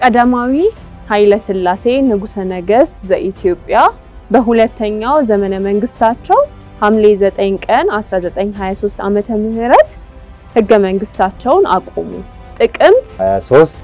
ቀዳማዊ ኃይለ ሥላሴ ንጉሠ ነገሥት ዘኢትዮጵያ በሁለተኛው ዘመነ መንግስታቸው ሐምሌ 9 ቀን 1923 ዓመተ ምህረት ህገ መንግስታቸውን አቆሙ። ጥቅምት 23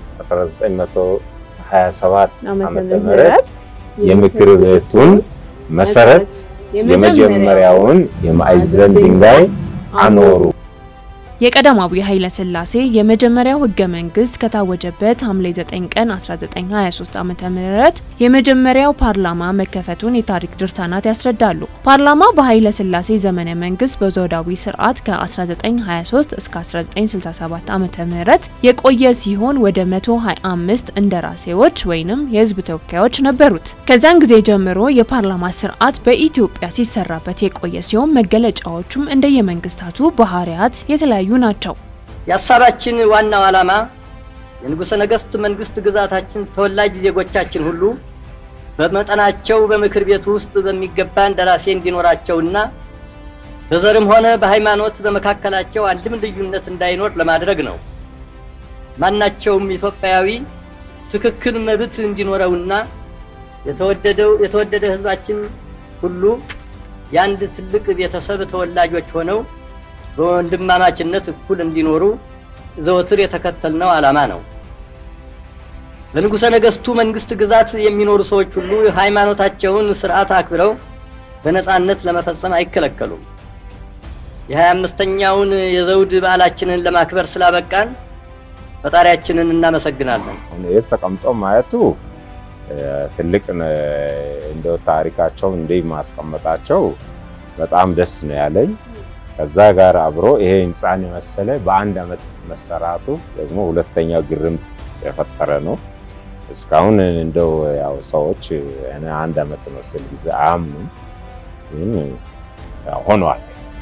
1927 ዓመተ ዓመተ ምህረት ምህረት የምክር ቤቱን መሰረት የመጀመሪያውን የማዕዘን ድንጋይ አኖሩ። የቀዳማዊ ኃይለ ሥላሴ የመጀመሪያው ህገ መንግስት ከታወጀበት ሐምሌ 9 ቀን 1923 ዓ.ም የመጀመሪያው ፓርላማ መከፈቱን የታሪክ ድርሳናት ያስረዳሉ። ፓርላማ በኃይለ ሥላሴ ዘመነ መንግስት በዘውዳዊ ስርዓት ከ1923 እስከ 1967 ዓ.ም የቆየ ሲሆን ወደ 125 እንደራሴዎች ወይንም የህዝብ ተወካዮች ነበሩት። ከዚያን ጊዜ ጀምሮ የፓርላማ ስርዓት በኢትዮጵያ ሲሰራበት የቆየ ሲሆን መገለጫዎቹም እንደየመንግስታቱ ባህሪያት የተለያዩ ናቸው። የሀሳባችን ዋናው ዓላማ የንጉሠ ነገሥት መንግስት ግዛታችን ተወላጅ ዜጎቻችን ሁሉ በመጠናቸው በምክር ቤቱ ውስጥ በሚገባ እንደራሴ እንዲኖራቸውና በዘርም ሆነ በሃይማኖት በመካከላቸው አንድም ልዩነት እንዳይኖር ለማድረግ ነው። ማናቸውም ኢትዮጵያዊ ትክክል መብት እንዲኖረውና የተወደደው የተወደደ ህዝባችን ሁሉ የአንድ ትልቅ ቤተሰብ ተወላጆች ሆነው በወንድማማችነት እኩል እንዲኖሩ ዘወትር የተከተልነው ዓላማ ነው። በንጉሠ ነገሥቱ መንግስት ግዛት የሚኖሩ ሰዎች ሁሉ ሃይማኖታቸውን ስርዓት አክብረው በነጻነት ለመፈጸም አይከለከሉም። የሀያ አምስተኛውን የዘውድ በዓላችንን ለማክበር ስላበቃን ፈጣሪያችንን እናመሰግናለን። አሁን የት ተቀምጠው ማየቱ እ፣ ትልቅ ነ- እንደው ታሪካቸው እንዲህ ማስቀመጣቸው በጣም ደስ ነው ያለኝ። ከዛ ጋር አብሮ ይሄ ህንፃን የመሰለ በአንድ አመት መሰራቱ ደግሞ ሁለተኛ ግርምት የፈጠረ ነው። እስካሁን እንደው ያው ሰዎች እኔ አንድ አመት መስል ጊዜ አያምኑም፣ ግን ያው ሆኗል።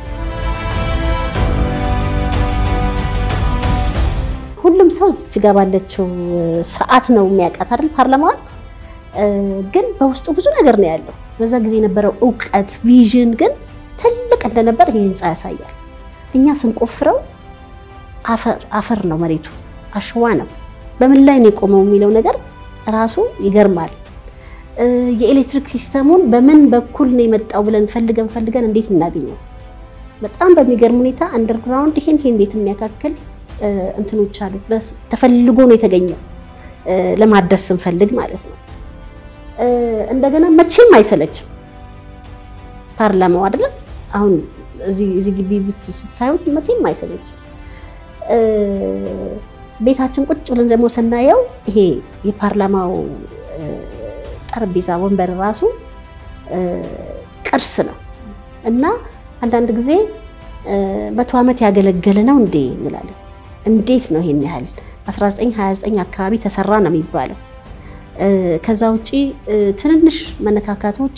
ሁሉም ሰው እዚች ጋ ባለችው ስርዓት ነው የሚያውቃት አይደል? ፓርላማዋን እ፣ ግን በውስጡ ብዙ ነገር ነው ያለው። በዛ ጊዜ የነበረው እውቀት ቪዥን ግን ትልቅ እንደነበር ይሄ ህንፃ ያሳያል። እኛ ስንቆፍረው አፈር አፈር ነው መሬቱ፣ አሸዋ ነው። በምን ላይ ነው የቆመው የሚለው ነገር ራሱ ይገርማል። እ፣ የኤሌክትሪክ ሲስተሙን በምን በኩል ነው የመጣው ብለን ፈልገን ፈልገን እንዴት እናገኘው? በጣም በሚገርም ሁኔታ አንደርግራውንድ ይሄን ይሄን እንዴት የሚያካክል እ፣ እንትኖች አሉ። በስ- ተፈልጎ ነው የተገኘው እ፣ ለማደስ ስንፈልግ ማለት ነው። እ፣ እንደገና መቼም አይሰለችም ፓርላማው አይደለም። አሁን እዚህ እዚህ ግቢ ብት ስታዩት መቼም አይሰለችም። እ፣ ቤታችን ቁጭ ብለን ደግሞ ስናየው ይሄ የፓርላማው እ፣ ጠረጴዛ ወንበር ራሱ እ፣ ቅርስ ነው እና አንዳንድ ጊዜ እ፣ መቶ ዓመት ያገለገለ ነው እንዴ እንላለን። እንዴት ነው ይሄን ያህል 1929 አካባቢ ተሰራ ነው የሚባለው። እ፣ ከዛ ውጪ እ፣ ትንንሽ መነካካቶች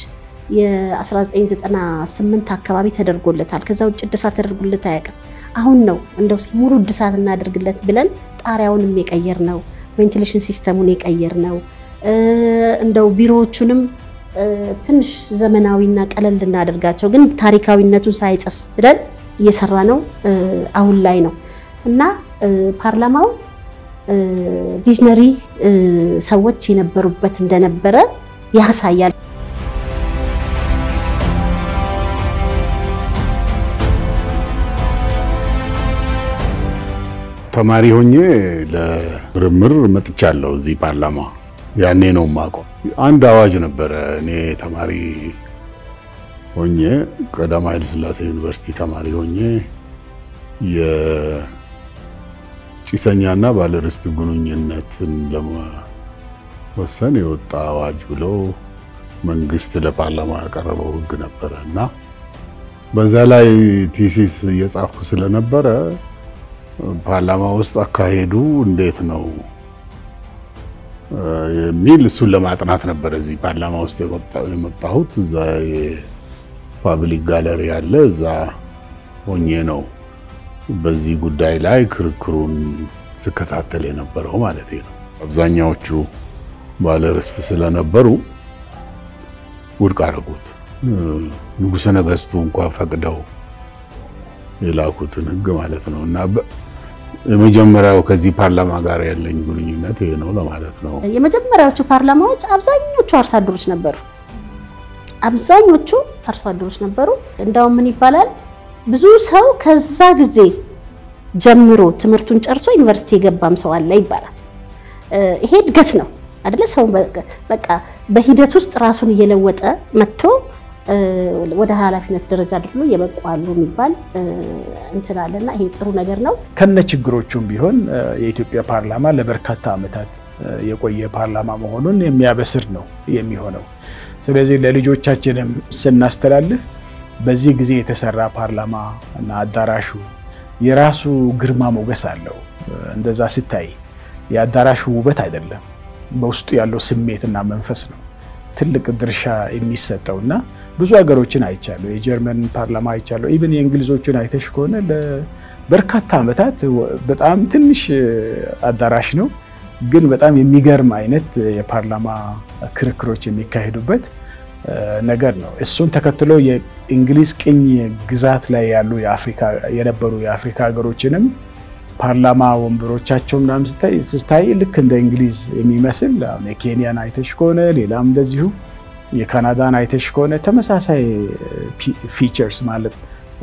የ1998 አካባቢ ተደርጎለታል። ከዛ ውጭ እድሳት ተደርጎለት አያውቅም። አሁን ነው እንደው እስኪ ሙሉ እድሳት እናደርግለት ብለን ጣሪያውንም የቀየር ነው፣ ቬንቲሌሽን ሲስተሙን የቀየር ነው። እ፣ እንደው ቢሮዎቹንም እ፣ ትንሽ ዘመናዊና ቀለል ልናደርጋቸው ግን ታሪካዊነቱን ሳይጥስ ብለን እየሰራ ነው እ፣ አሁን ላይ ነው እና እ፣ ፓርላማው እ፣ ቪዥነሪ እ፣ ሰዎች የነበሩበት እንደነበረ ያሳያል። ተማሪ ሆኜ ለምርምር መጥቻለሁ እዚህ ፓርላማ። ያኔ ነው የማውቀው። አንድ አዋጅ ነበረ። እኔ ተማሪ ሆኜ ቀዳማዊ ኃይለ ሥላሴ ዩኒቨርሲቲ ተማሪ ሆኜ የጭሰኛና ባለርስት ግንኙነትን ለመወሰን የወጣ አዋጅ ብሎ መንግስት ለፓርላማ ያቀረበው ሕግ ነበረ እና በዛ ላይ ቲሲስ እየጻፍኩ ስለነበረ ፓርላማ ውስጥ አካሄዱ እንዴት ነው የሚል እሱን ለማጥናት ነበር እዚህ ፓርላማ ውስጥ የመጣሁት። እዛ የፓብሊክ ጋለሪ አለ፣ እዛ ሆኜ ነው በዚህ ጉዳይ ላይ ክርክሩን ስከታተል የነበረው ማለት ነው። አብዛኛዎቹ ባለርስት ስለነበሩ ውድቅ አደረጉት። ንጉሠ ነገሥቱ እንኳን ፈቅደው የላኩትን ህግ ማለት ነው እና የመጀመሪያው ከዚህ ፓርላማ ጋር ያለኝ ግንኙነት ይሄ ነው ለማለት ነው። የመጀመሪያዎቹ ፓርላማዎች አብዛኞቹ አርሶ አደሮች ነበሩ። አብዛኞቹ አርሶ አደሮች ነበሩ። እንዳውም ምን ይባላል ብዙ ሰው ከዛ ጊዜ ጀምሮ ትምህርቱን ጨርሶ ዩኒቨርሲቲ የገባም ሰው አለ ይባላል። ይሄ እድገት ነው አይደለ? ሰው በቃ በሂደት ውስጥ ራሱን እየለወጠ መጥቶ ወደ ኃላፊነት ደረጃ አድርጎ የበቁ አሉ የሚባል እንትን አለና ይሄ ጥሩ ነገር ነው። ከነ ችግሮቹም ቢሆን የኢትዮጵያ ፓርላማ ለበርካታ ዓመታት የቆየ ፓርላማ መሆኑን የሚያበስር ነው የሚሆነው። ስለዚህ ለልጆቻችንም ስናስተላልፍ በዚህ ጊዜ የተሰራ ፓርላማ እና አዳራሹ የራሱ ግርማ ሞገስ አለው። እንደዛ ስታይ የአዳራሹ ውበት አይደለም፣ በውስጡ ያለው ስሜትና መንፈስ ነው ትልቅ ድርሻ የሚሰጠው እና ብዙ ሀገሮችን አይቻለሁ። የጀርመን ፓርላማ አይቻለሁ። ኢቭን የእንግሊዞችን አይተሽ ከሆነ ለበርካታ ዓመታት በጣም ትንሽ አዳራሽ ነው፣ ግን በጣም የሚገርም አይነት የፓርላማ ክርክሮች የሚካሄዱበት ነገር ነው። እሱን ተከትሎ የእንግሊዝ ቅኝ ግዛት ላይ ያሉ የነበሩ የአፍሪካ ሀገሮችንም ፓርላማ ወንበሮቻቸው ምናምን ስታይ ስታይ ልክ እንደ እንግሊዝ የሚመስል አሁን የኬንያን አይተሽ ከሆነ ሌላም እንደዚሁ የካናዳን አይተሽ ከሆነ ተመሳሳይ ፊቸርስ ማለት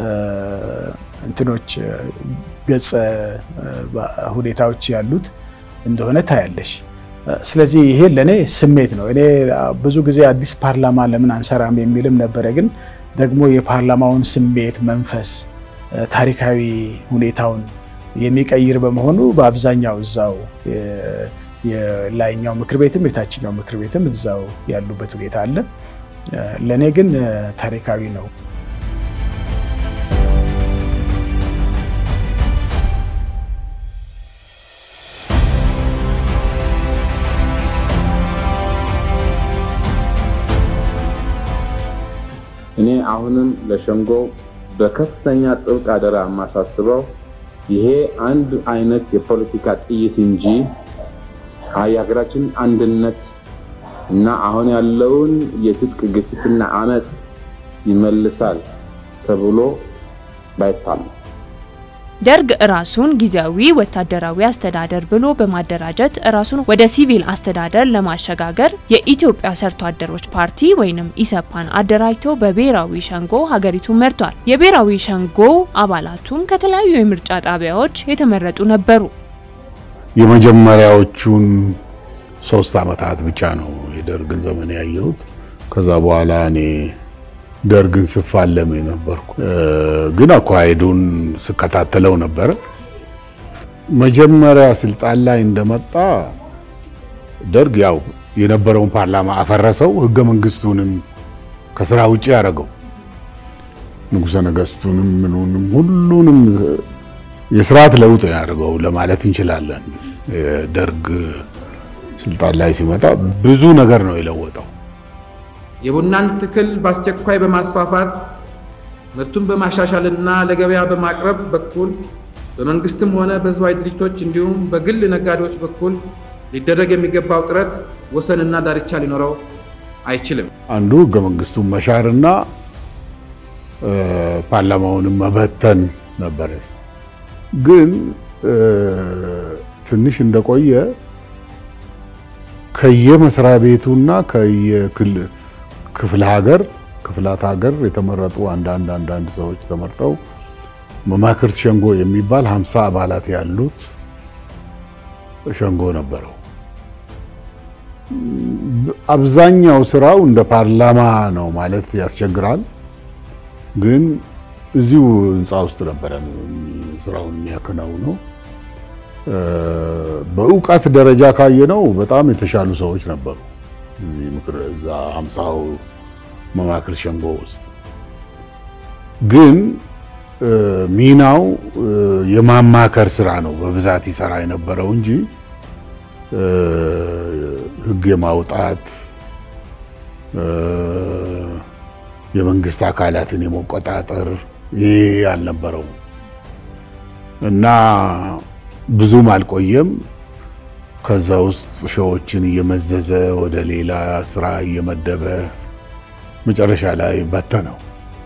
እንትኖች ገጸ ሁኔታዎች ያሉት እንደሆነ ታያለሽ። ስለዚህ ይሄ ለእኔ ስሜት ነው። እኔ ብዙ ጊዜ አዲስ ፓርላማ ለምን አንሰራም የሚልም ነበረ። ግን ደግሞ የፓርላማውን ስሜት መንፈስ፣ ታሪካዊ ሁኔታውን የሚቀይር በመሆኑ በአብዛኛው እዛው የላይኛው ምክር ቤትም የታችኛው ምክር ቤትም እዛው ያሉበት ሁኔታ አለ። ለእኔ ግን ታሪካዊ ነው። እኔ አሁንም ለሸንጎ በከፍተኛ ጥብቅ አደራ የማሳስበው ይሄ አንድ አይነት የፖለቲካ ጥይት እንጂ የሀገራችን አንድነት እና አሁን ያለውን የትጥቅ ግፊትና አመፅ ይመልሳል ተብሎ ባይታመን ደርግ ራሱን ጊዜያዊ ወታደራዊ አስተዳደር ብሎ በማደራጀት ራሱን ወደ ሲቪል አስተዳደር ለማሸጋገር የኢትዮጵያ ሰርቶ አደሮች ፓርቲ ወይንም ኢሰፓን አደራጅቶ በብሔራዊ ሸንጎ ሀገሪቱን መርቷል። የብሔራዊ ሸንጎ አባላቱም ከተለያዩ የምርጫ ጣቢያዎች የተመረጡ ነበሩ። የመጀመሪያዎቹን ሶስት ዓመታት ብቻ ነው የደርግን ዘመን ያየሁት። ከዛ በኋላ እኔ ደርግን ስፋለም የነበርኩ ግን አኳሄዱን ስከታተለው ነበረ። መጀመሪያ ስልጣን ላይ እንደመጣ ደርግ ያው የነበረውን ፓርላማ አፈረሰው፣ ህገ መንግስቱንም ከስራ ውጭ ያደረገው፣ ንጉሠ ነገስቱንም ምኑንም ሁሉንም የስርዓት ለውጥ ያደርገው ለማለት እንችላለን። ደርግ ስልጣን ላይ ሲመጣ ብዙ ነገር ነው የለወጠው። የቡናን ትክል በአስቸኳይ በማስፋፋት ምርቱን በማሻሻልና ለገበያ በማቅረብ በኩል በመንግስትም ሆነ በህዝባዊ ድርጅቶች እንዲሁም በግል ነጋዴዎች በኩል ሊደረግ የሚገባው ጥረት ወሰንና ዳርቻ ሊኖረው አይችልም። አንዱ ህገ መንግስቱን መሻርና ፓርላማውንም መበተን ነበረ። ግን ትንሽ እንደቆየ ከየመስሪያ ቤቱና ከየክፍለ ሀገር ክፍላት ሀገር የተመረጡ አንዳንድ አንዳንድ ሰዎች ተመርጠው መማክርት ሸንጎ የሚባል ሀምሳ አባላት ያሉት ሸንጎ ነበረው። አብዛኛው ስራው እንደ ፓርላማ ነው ማለት ያስቸግራል። ግን እዚሁ ህንፃ ውስጥ ነበረ ስራውን የሚያከናውነው። በእውቀት ደረጃ ካየነው በጣም የተሻሉ ሰዎች ነበሩ እዚህ ምክር እዛ ሀምሳው መማክርት ሸንጎ ውስጥ ግን ሚናው የማማከር ስራ ነው በብዛት ይሰራ የነበረው እንጂ ህግ የማውጣት የመንግስት አካላትን የመቆጣጠር ይሄ አልነበረውም እና ብዙም አልቆየም። ከዛ ውስጥ ሸዎችን እየመዘዘ ወደ ሌላ ስራ እየመደበ መጨረሻ ላይ በተነው።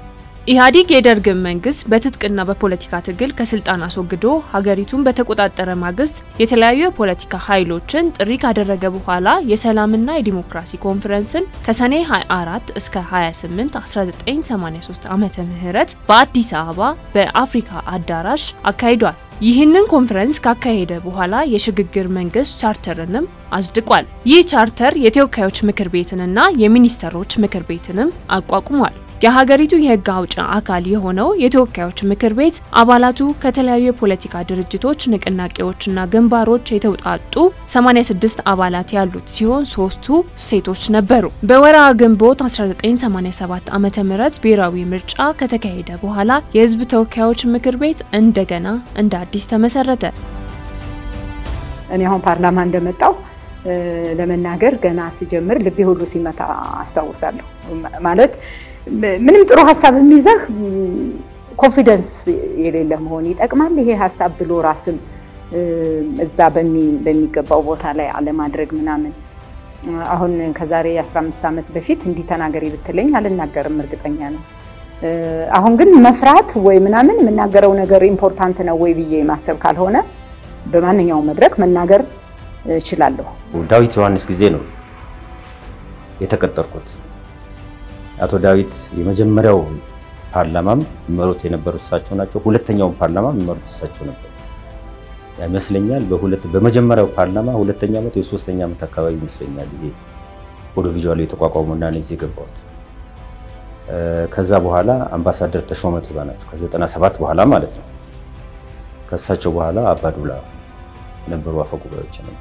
ኢህአዴግ የደርግን መንግስት በትጥቅና በፖለቲካ ትግል ከስልጣን አስወግዶ ሀገሪቱን በተቆጣጠረ ማግስት የተለያዩ የፖለቲካ ኃይሎችን ጥሪ ካደረገ በኋላ የሰላምና የዲሞክራሲ ኮንፈረንስን ከሰኔ 24 እስከ 28 1983 ዓመተ ምህረት በአዲስ አበባ በአፍሪካ አዳራሽ አካሂዷል። ይህንን ኮንፈረንስ ካካሄደ በኋላ የሽግግር መንግስት ቻርተርንም አጽድቋል። ይህ ቻርተር የተወካዮች ምክር ቤትንና የሚኒስተሮች ምክር ቤትንም አቋቁሟል። የሀገሪቱ የህግ አውጭ አካል የሆነው የተወካዮች ምክር ቤት አባላቱ ከተለያዩ የፖለቲካ ድርጅቶች፣ ንቅናቄዎችና ግንባሮች የተውጣጡ 86 አባላት ያሉት ሲሆን ሶስቱ ሴቶች ነበሩ። በወርሃ ግንቦት 1987 ዓ.ም ብሔራዊ ምርጫ ከተካሄደ በኋላ የህዝብ ተወካዮች ምክር ቤት እንደገና እንደ አዲስ ተመሰረተ። እኔ አሁን ፓርላማ እንደመጣው ለመናገር ገና ስጀምር ልቤ ሁሉ ሲመታ አስታውሳለሁ። ማለት ምንም ጥሩ ሀሳብ የሚይዘህ ኮንፊደንስ የሌለ መሆን ይጠቅማል። ይሄ ሀሳብ ብሎ ራስን እዛ በሚገባው ቦታ ላይ አለማድረግ ምናምን። አሁን ከዛሬ 15 ዓመት በፊት እንዲህ ተናገሪ ብትለኝ አልናገርም፣ እርግጠኛ ነው። አሁን ግን መፍራት ወይ ምናምን የምናገረው ነገር ኢምፖርታንት ነው ወይ ብዬ ማሰብ ካልሆነ በማንኛውም መድረክ መናገር እችላለሁ። ዳዊት ዮሐንስ ጊዜ ነው የተቀጠርኩት። አቶ ዳዊት የመጀመሪያው ፓርላማም የሚመሩት የነበሩት እሳቸው ናቸው። ሁለተኛውን ፓርላማ የሚመሩት እሳቸው ነበር ይመስለኛል። በሁለት በመጀመሪያው ፓርላማ ሁለተኛ ዓመት የሶስተኛ ዓመት አካባቢ ይመስለኛል ይሄ ኦዲዮ ቪዥዋል የተቋቋመው እና እዚህ የገባሁት። ከዛ በኋላ አምባሳደር ተሾመ ቱባ ናቸው ከ97 በኋላ ማለት ነው። ከእሳቸው በኋላ አባዱላ ነበሩ አፈ ጉባኤዎች ነበሩ።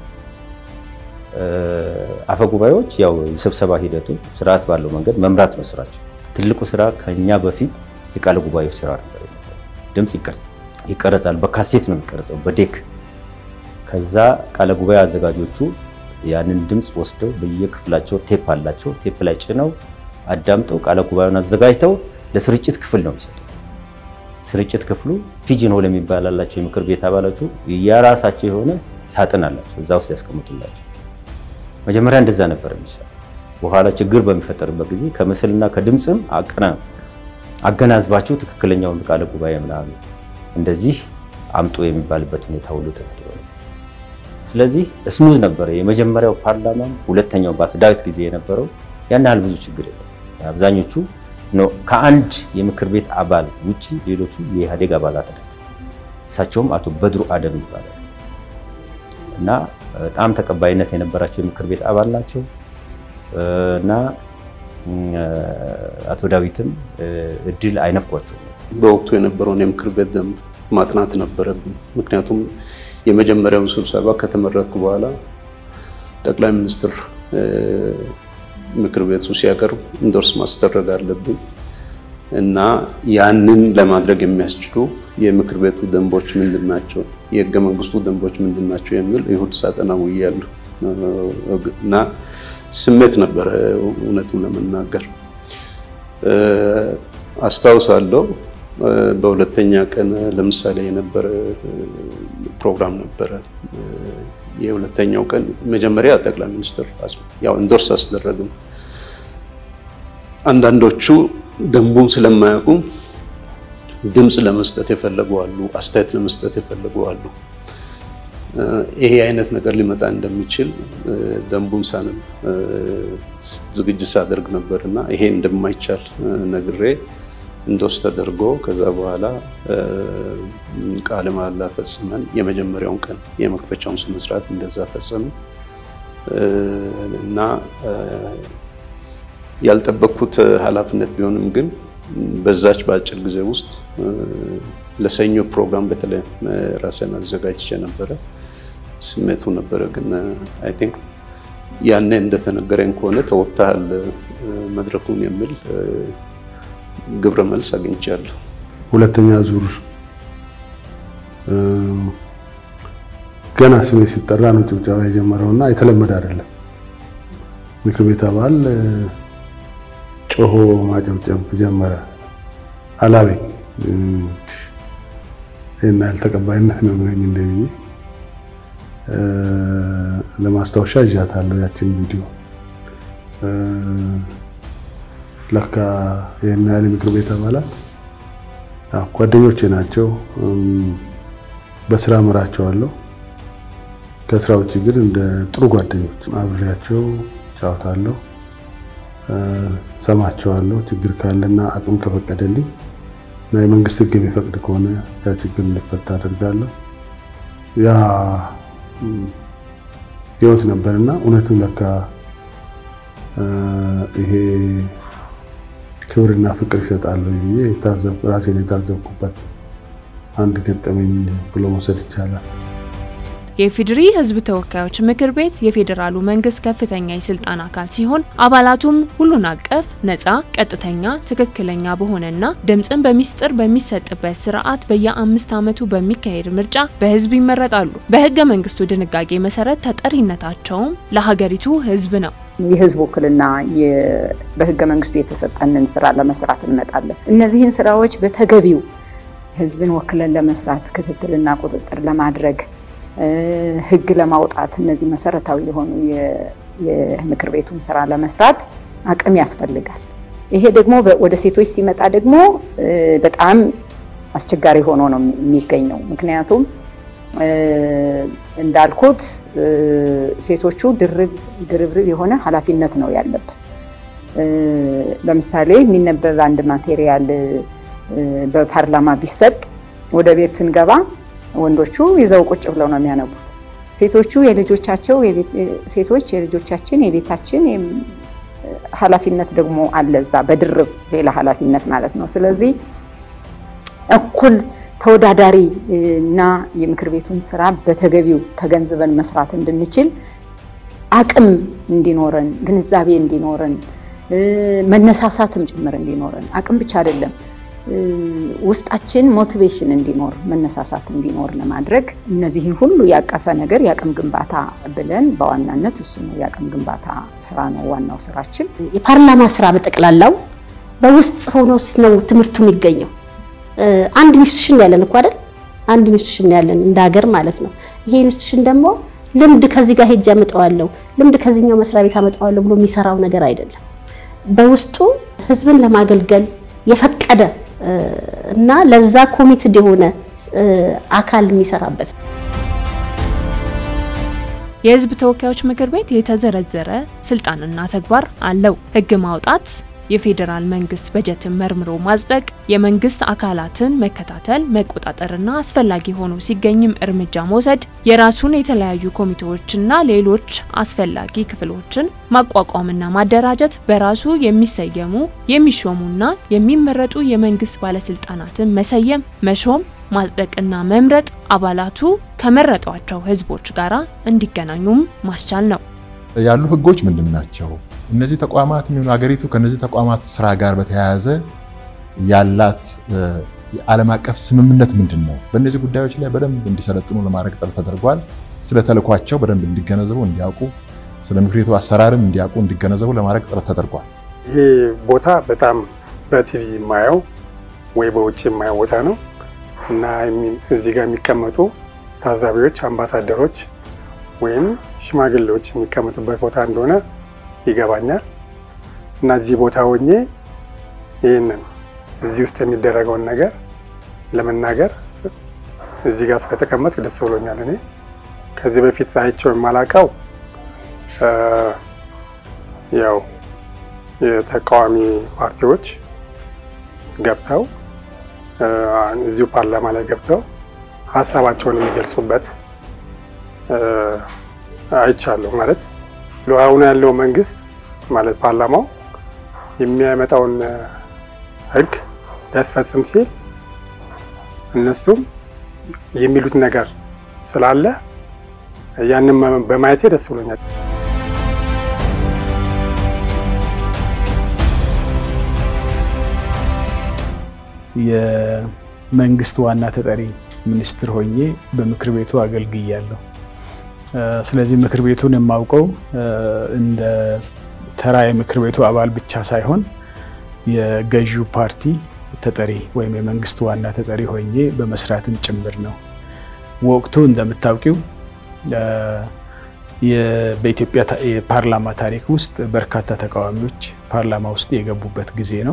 አፈ ጉባኤዎች ያው የስብሰባ ሂደቱ ስርዓት ባለው መንገድ መምራት ነው ስራቸው። ትልቁ ስራ ከኛ በፊት የቃለ ጉባኤው ስራ ነበር። ድምፅ ይቀረጻል፣ በካሴት ነው የሚቀረጸው በዴክ። ከዛ ቃለ ጉባኤ አዘጋጆቹ ያንን ድምፅ ወስደው በየክፍላቸው ቴፕ አላቸው። ቴፕ ላይ ጭነው አዳምጠው ቃለ ጉባኤውን አዘጋጅተው ለስርጭት ክፍል ነው የሚሰጡት። ስርጭት ክፍሉ ፒጂን ሆል የሚባል አላቸው። የምክር ቤት አባላቱ የራሳቸው የሆነ ሳጥን አላቸው፣ እዛ ውስጥ ያስቀምጡላቸው። መጀመሪያ እንደዛ ነበር የሚሰራው። በኋላ ችግር በሚፈጠርበት ጊዜ ከምስልና ከድምፅም አቀና አገናዝባቸው ትክክለኛውን ቃለ ጉባኤ ምናምን እንደዚህ አምጦ የሚባልበት ሁኔታ ሁሉ ተፈጥሮ ስለዚህ ስሙዝ ነበረ የመጀመሪያው ፓርላማም፣ ሁለተኛው በአቶ ዳዊት ጊዜ የነበረው ያን ያህል ብዙ ችግር የለም። አብዛኞቹ ከአንድ የምክር ቤት አባል ውጭ ሌሎቹ የኢህአዴግ አባላት ናቸው። እሳቸውም አቶ በድሩ አደም ይባላል እና በጣም ተቀባይነት የነበራቸው የምክር ቤት አባል ናቸው እና አቶ ዳዊትም እድል አይነፍቋቸውም። በወቅቱ የነበረውን የምክር ቤት ደንብ ማጥናት ነበረብን። ምክንያቱም የመጀመሪያው ስብሰባ ከተመረጥኩ በኋላ ጠቅላይ ሚኒስትር ምክር ቤቱ ሲያቀርብ ኢንዶርስ ማስደረግ አለብን እና ያንን ለማድረግ የሚያስችሉ የምክር ቤቱ ደንቦች ምንድን ናቸው፣ የህገ መንግስቱ ደንቦች ምንድን ናቸው የሚል ይሁድ ሳጠና ውያለሁ እና ስሜት ነበረ። እውነቱን ለመናገር አስታውሳለሁ። በሁለተኛ ቀን ለምሳሌ የነበረ ፕሮግራም ነበረ። የሁለተኛው ቀን መጀመሪያ ጠቅላይ ሚኒስትር ያው ኢንዶርስ አስደረግም። አንዳንዶቹ ደንቡን ስለማያውቁ ድምፅ ለመስጠት የፈለጉ አሉ፣ አስተያየት ለመስጠት የፈለጉ አሉ። ይሄ አይነት ነገር ሊመጣ እንደሚችል ደንቡን ሳንም ዝግጅት ሳደርግ ነበር እና ይሄ እንደማይቻል ነግሬ እንዶስ ተደርጎ ከዛ በኋላ ቃለ መሃላ ፈጽመን የመጀመሪያውን ቀን የመክፈቻውን ስነስርዓት እንደዛ ፈጸምን እና ያልጠበቅኩት ኃላፊነት ቢሆንም ግን በዛች በአጭር ጊዜ ውስጥ ለሰኞ ፕሮግራም በተለይ ራሴን አዘጋጅቼ ነበረ። ስሜቱ ነበረ ግን አይ ቲንክ ያኔ እንደተነገረኝ ከሆነ ተወጥተሃል መድረኩን የሚል ግብረ መልስ አግኝቻለሁ። ሁለተኛ ዙር ገና ስሜ ሲጠራ ነው ጭብጨባ የጀመረውና የተለመደ አይደለም። ምክር ቤት አባል ጮሆ ማጨብጨብ ጀመረ። አላበኝ ይህን ያህል ተቀባይነት ነው ብለኝ እንደ ብዬ ለማስታወሻ እዣታለሁ ያችን ቪዲዮ ለካ ይህን ያህል ምክር ቤት አባላት ጓደኞቼ ናቸው። በስራ ምራቸዋለሁ። ከስራ ውጭ ግን እንደ ጥሩ ጓደኞች አብሬያቸው ጫወታለሁ፣ ሰማቸዋለሁ። ችግር ካለና አቅም ከፈቀደልኝ እና የመንግስት ሕግ የሚፈቅድ ከሆነ ያ ችግር እንዲፈታ አደርጋለሁ። ያ ህይወት ነበርና እውነትም ለካ ይሄ ክብርና ፍቅር ይሰጣሉ ብዬ ራሴን የታዘብኩበት አንድ ገጠመኝ ብሎ መውሰድ ይቻላል። የኢፌዴሪ ሕዝብ ተወካዮች ምክር ቤት የፌዴራሉ መንግስት ከፍተኛ የስልጣን አካል ሲሆን አባላቱም ሁሉን አቀፍ፣ ነፃ፣ ቀጥተኛ፣ ትክክለኛ በሆነና ድምፅን በሚስጥር በሚሰጥበት ስርዓት በየአምስት ዓመቱ በሚካሄድ ምርጫ በህዝብ ይመረጣሉ። በህገ መንግስቱ ድንጋጌ መሰረት ተጠሪነታቸውም ለሀገሪቱ ህዝብ ነው። የህዝብ ውክልና በህገ መንግስቱ የተሰጠንን ስራ ለመስራት እንመጣለን። እነዚህን ስራዎች በተገቢው ህዝብን ወክለን ለመስራት ክትትልና ቁጥጥር ለማድረግ ህግ ለማውጣት እነዚህ መሰረታዊ የሆኑ የምክር ቤቱን ስራ ለመስራት አቅም ያስፈልጋል። ይሄ ደግሞ ወደ ሴቶች ሲመጣ ደግሞ በጣም አስቸጋሪ ሆኖ ነው የሚገኘው። ምክንያቱም እንዳልኩት ሴቶቹ ድርብርብ የሆነ ኃላፊነት ነው ያለብን። ለምሳሌ የሚነበብ አንድ ማቴሪያል በፓርላማ ቢሰጥ ወደ ቤት ስንገባ ወንዶቹ ይዘው ቁጭ ብለው ነው የሚያነቡት። ሴቶቹ የልጆቻቸው ሴቶች የልጆቻችን የቤታችን ኃላፊነት ደግሞ አለ እዛ በድርብ ሌላ ኃላፊነት ማለት ነው። ስለዚህ እኩል ተወዳዳሪ እና የምክር ቤቱን ስራ በተገቢው ተገንዝበን መስራት እንድንችል አቅም እንዲኖረን፣ ግንዛቤ እንዲኖረን፣ መነሳሳትም ጭምር እንዲኖረን አቅም ብቻ አይደለም ውስጣችን ሞቲቬሽን እንዲኖር መነሳሳት እንዲኖር ለማድረግ እነዚህን ሁሉ ያቀፈ ነገር የአቅም ግንባታ ብለን በዋናነት እሱ ነው የአቅም ግንባታ ስራ ነው ዋናው ስራችን። የፓርላማ ስራ በጠቅላላው በውስጥ ሆኖ ነው ትምህርቱ የሚገኘው። አንድ ኢንስቲትዩሽን ያለን እኮ አይደል? አንድ ኢንስቲትዩሽን ያለን እንደ ሀገር ማለት ነው። ይሄ ኢንስቲትዩሽን ደግሞ ልምድ ከዚህ ጋር ሄጅ አመጣዋለሁ፣ ልምድ ከዚህኛው መስሪያ ቤት አመጣዋለሁ ብሎ የሚሰራው ነገር አይደለም። በውስጡ ህዝብን ለማገልገል የፈቀደ እና ለዛ ኮሚትድ የሆነ አካል የሚሰራበት የህዝብ ተወካዮች ምክር ቤት የተዘረዘረ ስልጣንና ተግባር አለው። ህግ ማውጣት፣ የፌዴራል መንግስት በጀትን መርምሮ ማጽደቅ፣ የመንግስት አካላትን መከታተል፣ መቆጣጠርና አስፈላጊ ሆኖ ሲገኝም እርምጃ መውሰድ፣ የራሱን የተለያዩ ኮሚቴዎችና ሌሎች አስፈላጊ ክፍሎችን ማቋቋምና ማደራጀት፣ በራሱ የሚሰየሙ የሚሾሙና የሚመረጡ የመንግስት ባለስልጣናትን መሰየም፣ መሾም፣ ማጽደቅና መምረጥ፣ አባላቱ ከመረጧቸው ህዝቦች ጋር እንዲገናኙም ማስቻል ነው። ያሉ ህጎች ምንድን ናቸው? እነዚህ ተቋማት የሚሆኑ ሀገሪቱ ከነዚህ ተቋማት ስራ ጋር በተያያዘ ያላት የዓለም አቀፍ ስምምነት ምንድን ነው? በእነዚህ ጉዳዮች ላይ በደንብ እንዲሰለጥኑ ለማድረግ ጥረት ተደርጓል። ስለ ተልኳቸው በደንብ እንዲገነዘቡ እንዲያውቁ፣ ስለ ምክር ቤቱ አሰራርም እንዲያውቁ እንዲገነዘቡ ለማድረግ ጥረት ተደርጓል። ይሄ ቦታ በጣም በቲቪ የማየው ወይ በውጭ የማየው ቦታ ነው እና እዚህ ጋር የሚቀመጡ ታዛቢዎች፣ አምባሳደሮች ወይም ሽማግሌዎች የሚቀመጡበት ቦታ እንደሆነ ይገባኛል እና እዚህ ቦታ ሆኜ ይህንን እዚህ ውስጥ የሚደረገውን ነገር ለመናገር እዚህ ጋር ስለተቀመጥኩ ደስ ብሎኛል። እኔ ከዚህ በፊት አይቼው የማላውቀው ያው የተቃዋሚ ፓርቲዎች ገብተው እዚሁ ፓርላማ ላይ ገብተው ሀሳባቸውን የሚገልጹበት አይቻለሁ። ማለት አሁን ያለው መንግስት ማለት ፓርላማው የሚያመጣውን ሕግ ሊያስፈጽም ሲል እነሱም የሚሉት ነገር ስላለ ያንን በማየቴ ደስ ብሎኛል። የመንግስት ዋና ተጠሪ ሚኒስትር ሆኜ በምክር ቤቱ አገልግያለሁ። ስለዚህ ምክር ቤቱን የማውቀው እንደ ተራ የምክር ቤቱ አባል ብቻ ሳይሆን የገዢው ፓርቲ ተጠሪ ወይም የመንግስት ዋና ተጠሪ ሆኜ በመስራትም ጭምር ነው። ወቅቱ እንደምታውቂው በኢትዮጵያ የፓርላማ ታሪክ ውስጥ በርካታ ተቃዋሚዎች ፓርላማ ውስጥ የገቡበት ጊዜ ነው።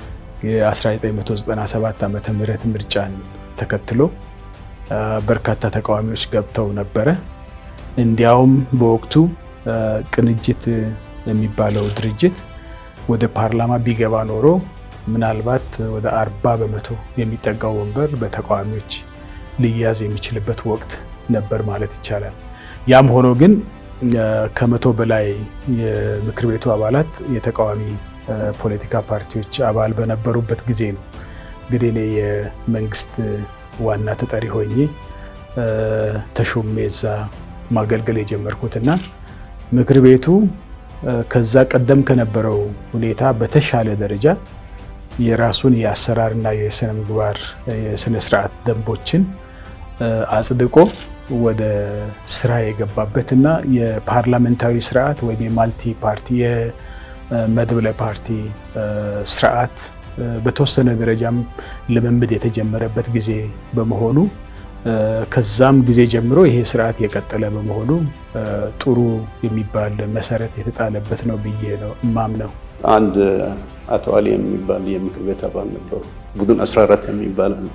የ1997 ዓመተ ምህረት ምርጫን ተከትሎ በርካታ ተቃዋሚዎች ገብተው ነበረ። እንዲያውም በወቅቱ ቅንጅት የሚባለው ድርጅት ወደ ፓርላማ ቢገባ ኖሮ ምናልባት ወደ አርባ በመቶ የሚጠጋው ወንበር በተቃዋሚዎች ሊያዝ የሚችልበት ወቅት ነበር ማለት ይቻላል። ያም ሆኖ ግን ከመቶ በላይ የምክር ቤቱ አባላት የተቃዋሚ ፖለቲካ ፓርቲዎች አባል በነበሩበት ጊዜ ነው እንግዲህ እኔ የመንግስት ዋና ተጠሪ ሆኜ ተሾሜ እዛ ማገልገል የጀመርኩት እና ምክር ቤቱ ከዛ ቀደም ከነበረው ሁኔታ በተሻለ ደረጃ የራሱን የአሰራርና የስነ ምግባር የስነ ስርዓት ደንቦችን አጽድቆ ወደ ስራ የገባበት እና የፓርላሜንታዊ ስርዓት ወይም የማልቲ ፓርቲ የመድብለ ፓርቲ ስርዓት በተወሰነ ደረጃም ልምምድ የተጀመረበት ጊዜ በመሆኑ ከዛም ጊዜ ጀምሮ ይሄ ስርዓት የቀጠለ በመሆኑ ጥሩ የሚባል መሰረት የተጣለበት ነው ብዬ ነው እማምነው። አንድ አቶ አሊ የሚባል የምክር ቤት አባል ነበሩ። ቡድን 14 የሚባል አለ።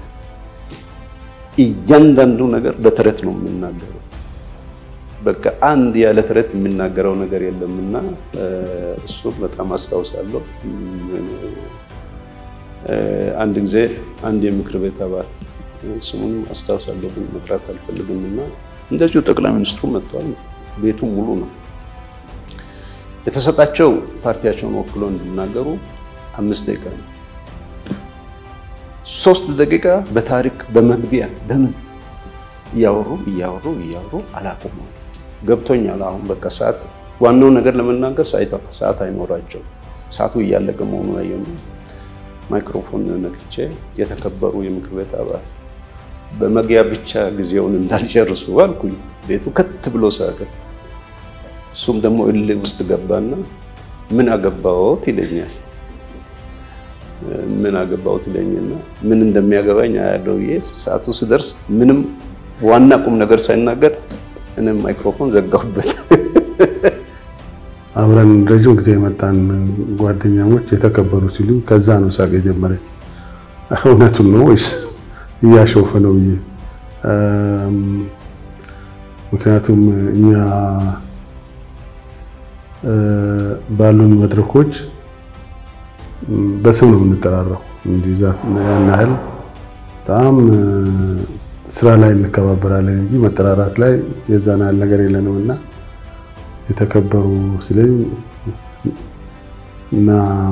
እያንዳንዱ ነገር በተረት ነው የምናገረው። በቃ አንድ ያለ ተረት የሚናገረው ነገር የለምና እሱ በጣም አስታውሳለሁ። አንድ ጊዜ አንድ የምክር ቤት አባል ስሙን አስታውሳለሁ ግን መጥራት አልፈልግም እና እንደዚሁ ጠቅላይ ሚኒስትሩ መጥቷል። ቤቱ ሙሉ ነው። የተሰጣቸው ፓርቲያቸውን ወክሎ እንዲናገሩ አምስት ደቂቃ ነው። ሶስት ደቂቃ በታሪክ በመግቢያ በምን እያወሩ እያወሩ እያወሩ አላቆሙ። ገብቶኛል። አሁን በቃ ሰዓት ዋናው ነገር ለመናገር ሰዓት አይኖራቸው። ሰዓቱ እያለቀ መሆኑ ያየው ማይክሮፎን ነክቼ የተከበሩ የምክር ቤት አባል በመግቢያ ብቻ ጊዜውን እንዳልጨርሱ አልኩኝ። ቤቱ ከት ብሎ ሳቀ። እሱም ደግሞ እልህ ውስጥ ገባና ምን አገባዎት ይለኛል። ምን አገባዎት ይለኝና ምን እንደሚያገባኝ አያለው ብዬ ሰዓቱ ስደርስ ምንም ዋና ቁም ነገር ሳይናገር እኔም ማይክሮፎን ዘጋሁበት። አብረን ረጅም ጊዜ የመጣን ጓደኛሞች የተከበሩ ሲሉ ከዛ ነው ሳቅ የጀመረኝ። እውነቱን ነው ወይስ እያሾፈ ነው ብዬ ምክንያቱም እኛ ባሉን መድረኮች በስም ነው የምንጠራራው እንጂ ያን ያህል በጣም ስራ ላይ እንከባበራለን እንጂ መጠራራት ላይ የዛን ያህል ነገር የለንም እና የተከበሩ ስለኝ እና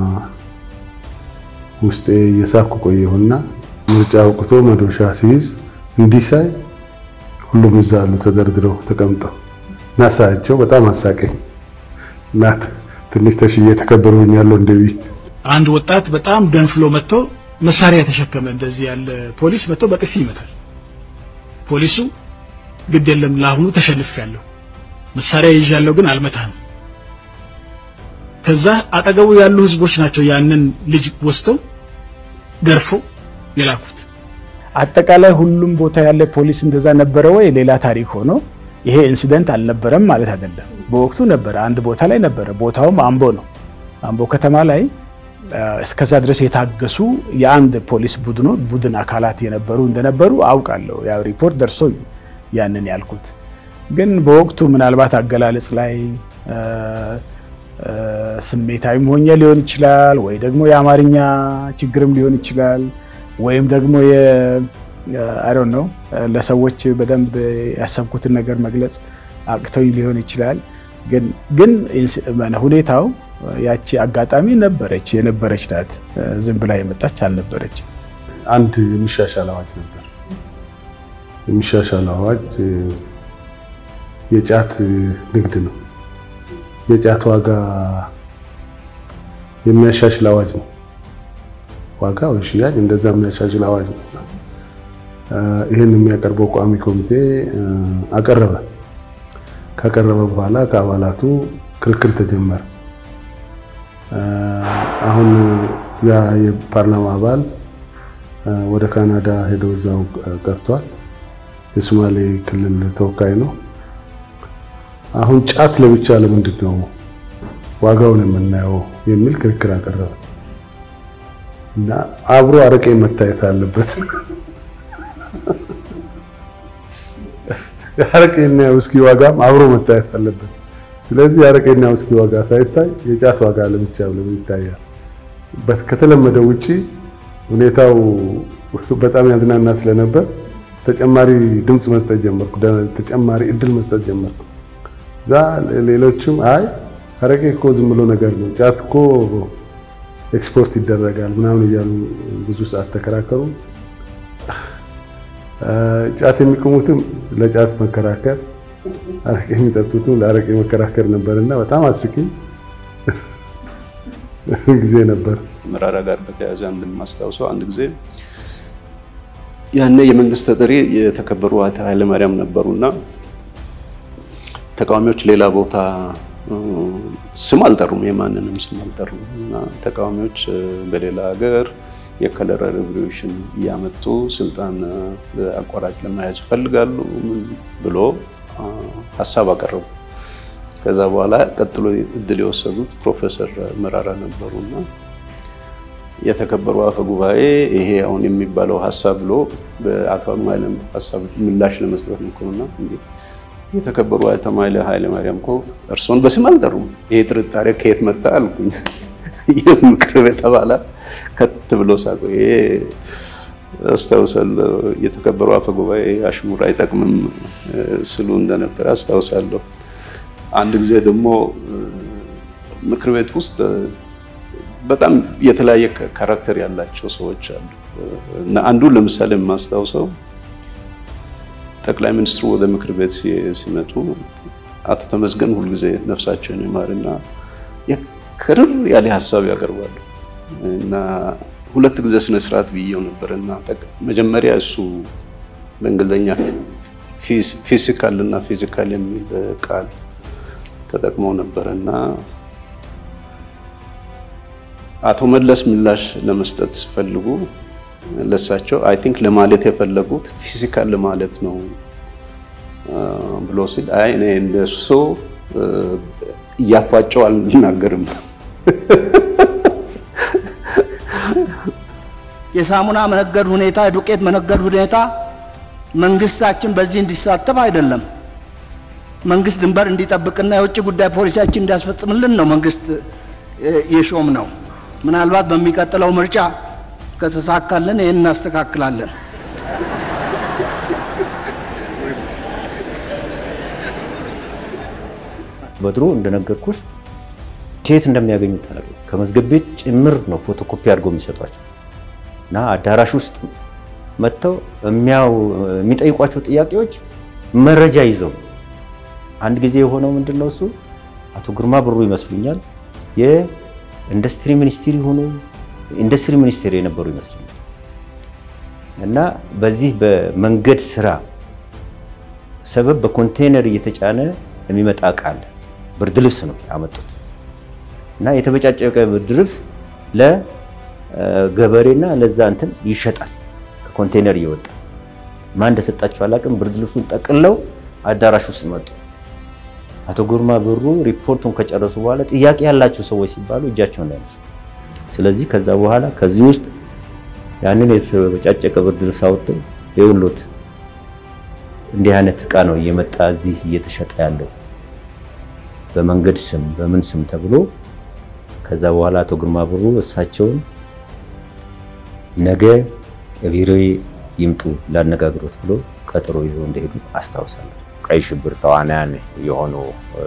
ውስጤ እየሳኩ ቆየሁና ምርጫ አውቅቶ መዶሻ ሲይዝ እንዲህ ሳይ ሁሉም እዛ አሉ ተደርድረው ተቀምጠው እና ሳያቸው በጣም አሳቀኝ እና ትንሽ ተሽዬ ተከበሩኛለሁ እንደቢ አንድ ወጣት በጣም ገንፍሎ መጥቶ መሳሪያ የተሸከመ እንደዚህ ያለ ፖሊስ መጥቶ በጥፊ ይመታል። ፖሊሱ ግድ የለም ለአሁኑ ተሸንፌያለሁ፣ መሳሪያ ይዣለሁ፣ ግን አልመታህም። ከዛ አጠገቡ ያሉ ህዝቦች ናቸው ያንን ልጅ ወስደው ገርፎ የላኩት። አጠቃላይ ሁሉም ቦታ ያለ ፖሊስ እንደዛ ነበረ ወይ ሌላ ታሪክ ሆኖ ይሄ ኢንሲደንት አልነበረም ማለት አይደለም። በወቅቱ ነበረ፣ አንድ ቦታ ላይ ነበረ። ቦታውም አምቦ ነው። አምቦ ከተማ ላይ እስከዛ ድረስ የታገሱ የአንድ ፖሊስ ቡድኖ ቡድን አካላት የነበሩ እንደነበሩ አውቃለሁ። ያው ሪፖርት ደርሶኝ ያንን ያልኩት ግን በወቅቱ ምናልባት አገላለጽ ላይ ስሜታዊም ሆኜ ሊሆን ይችላል፣ ወይ ደግሞ የአማርኛ ችግርም ሊሆን ይችላል፣ ወይም ደግሞ አይ ነው ለሰዎች በደንብ ያሰብኩትን ነገር መግለጽ አቅተው ሊሆን ይችላል። ግን ግን ሁኔታው ያቺ አጋጣሚ ነበረች የነበረች ናት። ዝም ብላ የመጣች አልነበረች። አንድ የሚሻሻል አዋጅ ነበር። የሚሻሻል አዋጅ የጫት ንግድ ነው። የጫት ዋጋ የሚያሻሽል አዋጅ ነው። ዋጋ ወይ ሽያጭ እንደዛ የሚያሻሽል አዋጅ ነው። ይህን የሚያቀርበው ቋሚ ኮሚቴ አቀረበ። ካቀረበ በኋላ ከአባላቱ ክርክር ተጀመረ። አሁን ያ የፓርላማ አባል ወደ ካናዳ ሄዶ እዛው ቀርቷል። የሶማሌ ክልል ተወካይ ነው። አሁን ጫት ለብቻ ለምንድን ነው ዋጋውን የምናየው የሚል ክርክር አቀረበ እና አብሮ አረቄ መታየት አለበት። የአረቄና የውስኪ ዋጋም አብሮ መታየት አለበት። ስለዚህ የአረቄና የውስኪ ዋጋ ሳይታይ የጫት ዋጋ ለብቻ ለምን ይታያል? ከተለመደው ውጪ ሁኔታው በጣም ያዝናና ስለነበር ተጨማሪ ድምፅ መስጠት ጀመርኩ። ተጨማሪ እድል መስጠት ጀመርኩ። እዛ ሌሎችም አይ አረቄ እኮ ዝም ብሎ ነገር ነው፣ ጫት እኮ ኤክስፖርት ይደረጋል ምናምን እያሉ ብዙ ሰዓት ተከራከሩ። ጫት የሚቅሙትም ለጫት መከራከር፣ አረቄ የሚጠጡትም ለአረቄ መከራከር ነበርና በጣም አስቂኝ ጊዜ ነበር። መራራ ጋር በተያያዘ አንድ የማስታውሰው አንድ ጊዜ ያኔ የመንግስት ተጠሪ የተከበሩ አቶ ኃይለማርያም ነበሩና ተቃዋሚዎች ሌላ ቦታ ስም አልጠሩም፣ የማንንም ስም አልጠሩም እና ተቃዋሚዎች በሌላ ሀገር የከለር ሬቮሉሽን እያመጡ ስልጣን አቋራጭ ለመያዝ ይፈልጋሉ ብሎ ሀሳብ አቀረቡ። ከዛ በኋላ ቀጥሎ እድል የወሰዱት ፕሮፌሰር መራራ ነበሩና የተከበሩ አፈ ጉባኤ ይሄ አሁን የሚባለው ሀሳብ ብሎ በአቶ ኃይለም ሀሳብ ምላሽ ለመስጠት ሞክሩና የተከበሩ አቶ ኃይለ ማርያም እኮ እርስዎን በስም አልጠሩም። ይሄ ጥርጣሬ ከየት መጣ አልኩኝ። ይህ ምክር ቤት አባላት ከት ብሎ ሳቁ። ይሄ አስታውሳለሁ። የተከበሩ አፈ ጉባኤ አሽሙር አይጠቅምም ስሉ እንደነበረ አስታውሳለሁ። አንድ ጊዜ ደግሞ ምክር ቤት ውስጥ በጣም የተለያየ ካራክተር ያላቸው ሰዎች አሉ እና አንዱ ለምሳሌ የማስታውሰው ጠቅላይ ሚኒስትሩ ወደ ምክር ቤት ሲመጡ አቶ ተመስገን ሁልጊዜ ነፍሳቸውን ይማርና ክርር ያለ ሀሳብ ያቀርባሉ እና ሁለት ጊዜ ስነ ስርዓት ብዬው ነበር እና መጀመሪያ እሱ በእንግሊዝኛ ፊዚካል እና ፊዚካል የሚል ቃል ተጠቅመው ነበር እና አቶ መለስ ምላሽ ለመስጠት ሲፈልጉ ለሳቸው አይ ቲንክ ለማለት የፈለጉት ፊዚካል ለማለት ነው ብሎ ሲል አይ እኔ እንደሱ እያፏጨው አልናገርም። የሳሙና መነገድ ሁኔታ፣ የዱቄት መነገድ ሁኔታ መንግስታችን በዚህ እንዲሳተፍ አይደለም። መንግስት ድንበር እንዲጠብቅና የውጭ ጉዳይ ፖሊሲያችን እንዲያስፈጽምልን ነው መንግስት የሾም ነው። ምናልባት በሚቀጥለው ምርጫ ከተሳካልን ይህን እናስተካክላለን። በድሮ እንደነገርኩሽ ከየት እንደሚያገኙት አላውቅም። ከመዝገብ ቤት ጭምር ነው ፎቶኮፒ አድርገው የሚሰጧቸው እና አዳራሽ ውስጥ መጥተው የሚጠይቋቸው ጥያቄዎች መረጃ ይዘው አንድ ጊዜ የሆነው ምንድን ነው እሱ አቶ ግርማ ብሩ ይመስሉኛል የኢንዱስትሪ ሚኒስትር የሆኑ ኢንዱስትሪ ሚኒስቴር የነበሩ ይመስለኛል እና በዚህ በመንገድ ስራ ሰበብ በኮንቴነር እየተጫነ የሚመጣ እቃ አለ። ብርድ ልብስ ነው ያመጡት እና የተበጫጨቀ ብርድ ልብስ ለገበሬና ለዛ እንትን ይሸጣል ከኮንቴነር እየወጣ ማን እንደሰጣቸው አላውቅም። ብርድ ልብሱን ጠቅለው አዳራሽ ውስጥ መጡ። አቶ ግርማ ብሩ ሪፖርቱን ከጨረሱ በኋላ ጥያቄ ያላቸው ሰዎች ሲባሉ እጃቸውን ያነሱ። ስለዚህ ከዛ በኋላ ከዚህ ውስጥ ያንን የተበጫጨቀ ብርድ ልብስ አውጥተው የውሎት እንዲህ አይነት እቃ ነው እየመጣ እዚህ እየተሸጠ ያለው በመንገድ ስም በምን ስም ተብሎ ከዛ በኋላ አቶ ግርማ ብሩ እሳቸውን ነገ ቢሮዬ ይምጡ ላነጋግሮት ብሎ ቀጠሮ ይዘው እንደሄዱ አስታውሳለሁ። ቀይ ሽብር ተዋናያን የሆኑ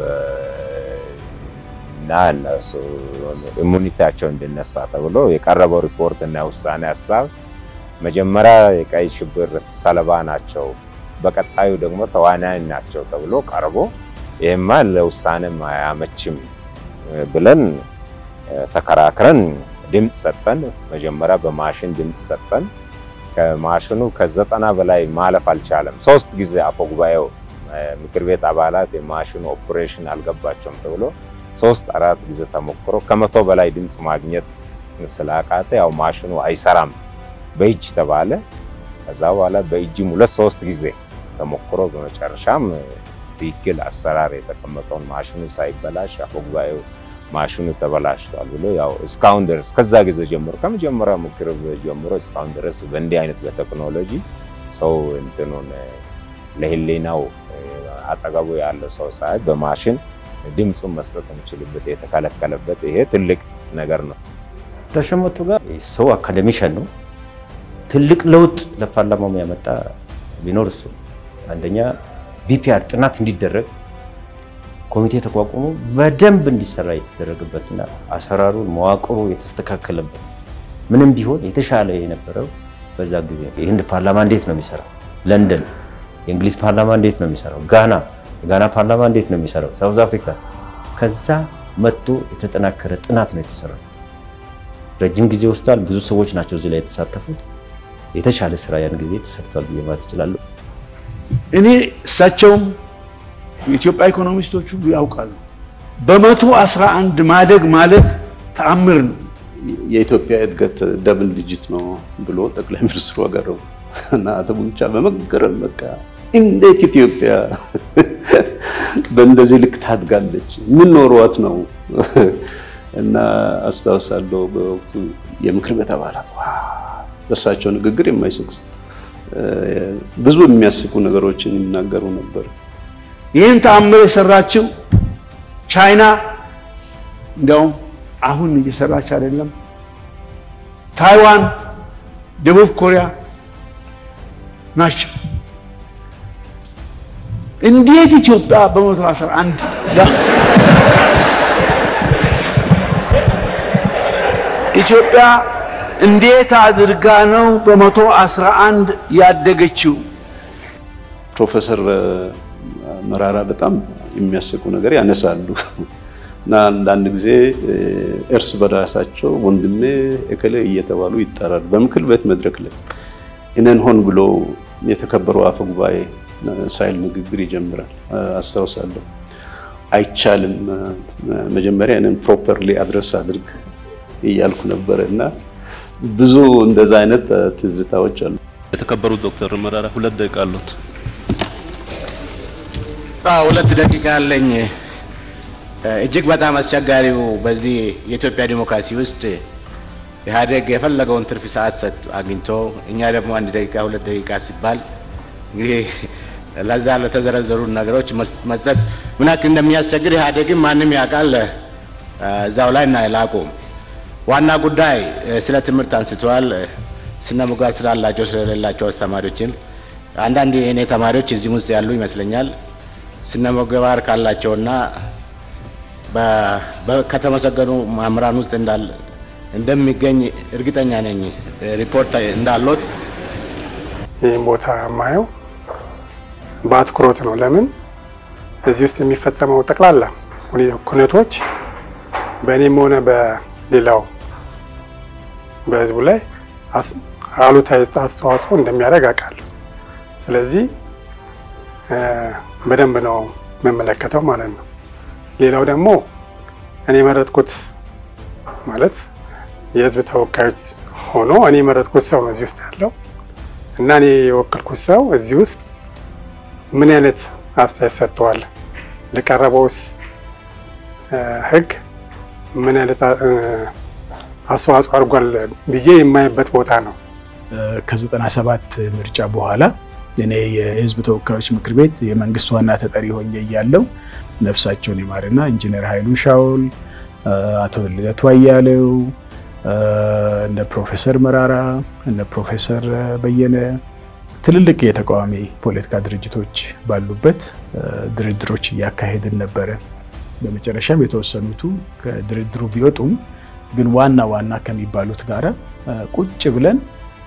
እና እነሱ ኢሙኒቲያቸው እንዲነሳ ተብሎ የቀረበው ሪፖርት እና የውሳኔ ሀሳብ መጀመሪያ የቀይ ሽብር ሰለባ ናቸው፣ በቀጣዩ ደግሞ ተዋናያን ናቸው ተብሎ ቀርቦ ይህማ ለውሳኔም አያመችም ብለን ተከራክረን ድምፅ ሰጠን። መጀመሪያ በማሽን ድምፅ ሰጠን። ከማሽኑ ከዘጠና በላይ ማለፍ አልቻለም። ሶስት ጊዜ አፈ ጉባኤው ምክር ቤት አባላት የማሽኑ ኦፕሬሽን አልገባቸውም ተብሎ ሶስት አራት ጊዜ ተሞክሮ ከመቶ በላይ ድምፅ ማግኘት ስላቃተ ያው ማሽኑ አይሰራም በእጅ ተባለ። ከዛ በኋላ በእጅም ሁለት ሶስት ጊዜ ተሞክሮ በመጨረሻም ትክክል አሰራር የተቀመጠውን ማሽኑ ሳይበላሽ አፈ ጉባኤው ማሽኑ ተበላሽቷል ብሎ ያው እስካሁን ድረስ ከዛ ጊዜ ጀምሮ ከመጀመሪያ ምክር ጀምሮ እስካሁን ድረስ በእንዲህ አይነት በቴክኖሎጂ ሰው እንትኑን ለህሊናው አጠገቡ ያለው ሰው ሳይ በማሽን ድምፁን መስጠት የሚችልበት የተከለከለበት ይሄ ትልቅ ነገር ነው። ተሸመቱ ጋር ሰው አካደሚሻን ነው። ትልቅ ለውጥ ለፓርላማው ያመጣ ቢኖር እሱ አንደኛ ቢፒአር ጥናት እንዲደረግ ኮሚቴ ተቋቁሞ በደንብ እንዲሰራ የተደረገበትና አሰራሩን መዋቅሩ የተስተካከለበት ምንም ቢሆን የተሻለ የነበረው በዛ ጊዜ የህንድ ፓርላማ እንዴት ነው የሚሰራው? ለንደን የእንግሊዝ ፓርላማ እንዴት ነው የሚሰራው? ጋና የጋና ፓርላማ እንዴት ነው የሚሰራው? ሳውዝ አፍሪካ ከዛ መጥቶ የተጠናከረ ጥናት ነው የተሰራው። ረጅም ጊዜ ወስዷል። ብዙ ሰዎች ናቸው እዚህ ላይ የተሳተፉት። የተሻለ ስራ ያን ጊዜ ተሰርቷል ብዬ ማለት እችላለሁ። እኔ እሳቸውም የኢትዮጵያ ኢኮኖሚስቶች ሁሉ ያውቃሉ። በመቶ አስራ አንድ ማደግ ማለት ተአምር ነው። የኢትዮጵያ እድገት ደብል ዲጂት ነው ብሎ ጠቅላይ ሚኒስትሩ አቀረቡ እና አቶ ቡልቻ በመገረም በቃ እንዴት ኢትዮጵያ በእንደዚህ ልክ ታድጋለች? ምን ኖሯት ነው? እና አስታውሳለሁ በወቅቱ የምክር ቤት አባላት በእሳቸው ንግግር የማይስቅ ብዙ የሚያስቁ ነገሮችን ይናገሩ ነበር። ይህን ተአምር የሰራችው ቻይና እንዲያውም አሁን እየሰራች አይደለም። ታይዋን፣ ደቡብ ኮሪያ ናቸው። እንዴት ኢትዮጵያ በመቶ አስራ አንድ ኢትዮጵያ እንዴት አድርጋ ነው በመቶ አስራ አንድ ያደገችው? ፕሮፌሰር መራራ በጣም የሚያስቁ ነገር ያነሳሉ እና አንዳንድ ጊዜ እርስ በራሳቸው ወንድሜ እከሌ እየተባሉ ይጠራሉ። በምክር ቤት መድረክ ላይ እኔን ሆን ብሎ የተከበረው አፈ ጉባኤ ሳይል ንግግር ይጀምራል። አስታውሳለሁ። አይቻልም፣ መጀመሪያ እኔን ፕሮፐርሊ አድረስ አድርግ እያልኩ ነበረ እና ብዙ እንደዛ አይነት ትዝታዎች አሉ። የተከበሩት ዶክተር መራራ ሁለት ደቂቃ አሉት። ሁለት ደቂቃ አለኝ። እጅግ በጣም አስቸጋሪው በዚህ የኢትዮጵያ ዲሞክራሲ ውስጥ ኢህአዴግ የፈለገውን ትርፍ ሰዓት ሰጥ አግኝቶ እኛ ደግሞ አንድ ደቂቃ ሁለት ደቂቃ ሲባል እንግዲህ ለዛ ለተዘረዘሩ ነገሮች መስጠት ምን ያክል እንደሚያስቸግር ኢህአዴግም ማንም ያውቃል። እዛው ላይ እና ላቁም። ዋና ጉዳይ ስለ ትምህርት አንስተዋል። ስነ ምግባር ስላላቸው ስለሌላቸው አስተማሪዎችም አንዳንድ የእኔ ተማሪዎች እዚህም ውስጥ ያሉ ይመስለኛል ስነ ምግባር ካላቸውና ከተመሰገኑ መምህራን ውስጥ እንዳለ እንደሚገኝ እርግጠኛ ነኝ። ሪፖርት እንዳሎት ይህም ቦታ የማየው በአትኩሮት ነው። ለምን እዚህ ውስጥ የሚፈጸመው ጠቅላላ ኩነቶች በእኔም ሆነ በሌላው በህዝቡ ላይ አሉታዊ አስተዋጽኦ እንደሚያደርግ አውቃለሁ። ስለዚህ በደንብ ነው የምመለከተው ማለት ነው። ሌላው ደግሞ እኔ የመረጥኩት ማለት የህዝብ ተወካዮች ሆኖ እኔ የመረጥኩት ሰው ነው እዚህ ውስጥ ያለው እና እኔ የወከልኩት ሰው እዚህ ውስጥ ምን አይነት አስተያየት ሰጥተዋል፣ ለቀረበውስ ህግ ምን አይነት አስተዋጽኦ አድርጓል ብዬ የማይበት ቦታ ነው። ከዘጠና ሰባት ምርጫ በኋላ እኔ የህዝብ ተወካዮች ምክር ቤት የመንግስት ዋና ተጠሪ ሆኜ እያለው ነፍሳቸውን ይማርና ኢንጂነር ኃይሉ ሻውል፣ አቶ ልደቱ አያሌው፣ እነ ፕሮፌሰር መራራ፣ እነ ፕሮፌሰር በየነ ትልልቅ የተቃዋሚ ፖለቲካ ድርጅቶች ባሉበት ድርድሮች እያካሄድን ነበረ። በመጨረሻም የተወሰኑቱ ከድርድሩ ቢወጡም ግን ዋና ዋና ከሚባሉት ጋራ ቁጭ ብለን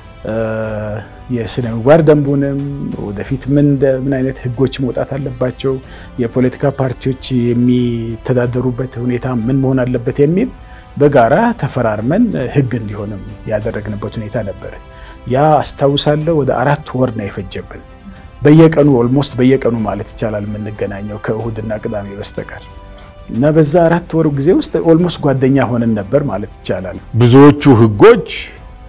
የስነ ምግባር ደንቡንም ወደፊት ምን ምን አይነት ህጎች መውጣት አለባቸው፣ የፖለቲካ ፓርቲዎች የሚተዳደሩበት ሁኔታ ምን መሆን አለበት የሚል በጋራ ተፈራርመን ህግ እንዲሆንም ያደረግንበት ሁኔታ ነበረ። ያ አስታውሳለሁ ወደ አራት ወር ነው የፈጀብን። በየቀኑ ኦልሞስት በየቀኑ ማለት ይቻላል የምንገናኘው ከእሁድና ቅዳሜ በስተቀር እና በዛ አራት ወር ጊዜ ውስጥ ኦልሞስት ጓደኛ ሆነን ነበር ማለት ይቻላል። ብዙዎቹ ህጎች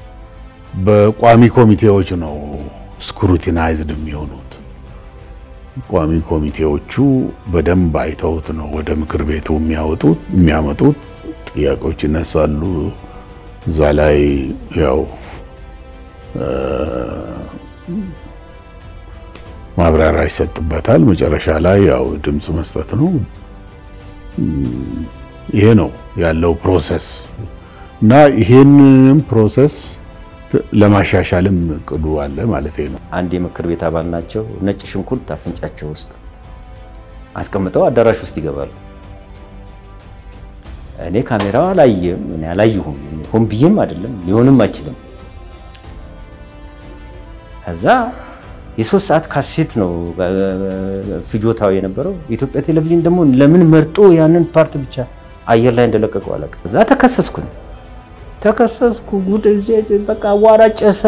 በቋሚ ኮሚቴዎች ነው ስክሩቲናይዝድ የሚሆኑት። ቋሚ ኮሚቴዎቹ በደንብ አይተውት ነው ወደ ምክር ቤቱ የሚያወጡት የሚያመጡት። ጥያቄዎች ይነሳሉ። እዛ ላይ ያው ማብራሪያ ይሰጥበታል። መጨረሻ ላይ ያው ድምፅ መስጠት ነው። ይሄ ነው ያለው ፕሮሰስ እና ይሄንንም ፕሮሰስ ለማሻሻልም እቅዱ አለ ማለት ነው። አንድ የምክር ቤት አባል ናቸው። ነጭ ሽንኩርት አፍንጫቸው ውስጥ አስቀምጠው አዳራሽ ውስጥ ይገባሉ። እኔ ካሜራ አላየም፣ እኔ አላየሁም። ሆን ብዬም አይደለም ሊሆንም አይችልም። ከዛ የሶስት ሰዓት ካሴት ነው ፍጆታው የነበረው። የኢትዮጵያ ቴሌቪዥን ደግሞ ለምን መርጦ ያንን ፓርት ብቻ አየር ላይ እንደለቀቀው አላውቅም። እዛ ተከሰስኩኝ ተከሰስኩ። ጉድ በቃ አዋራ ጨሰ።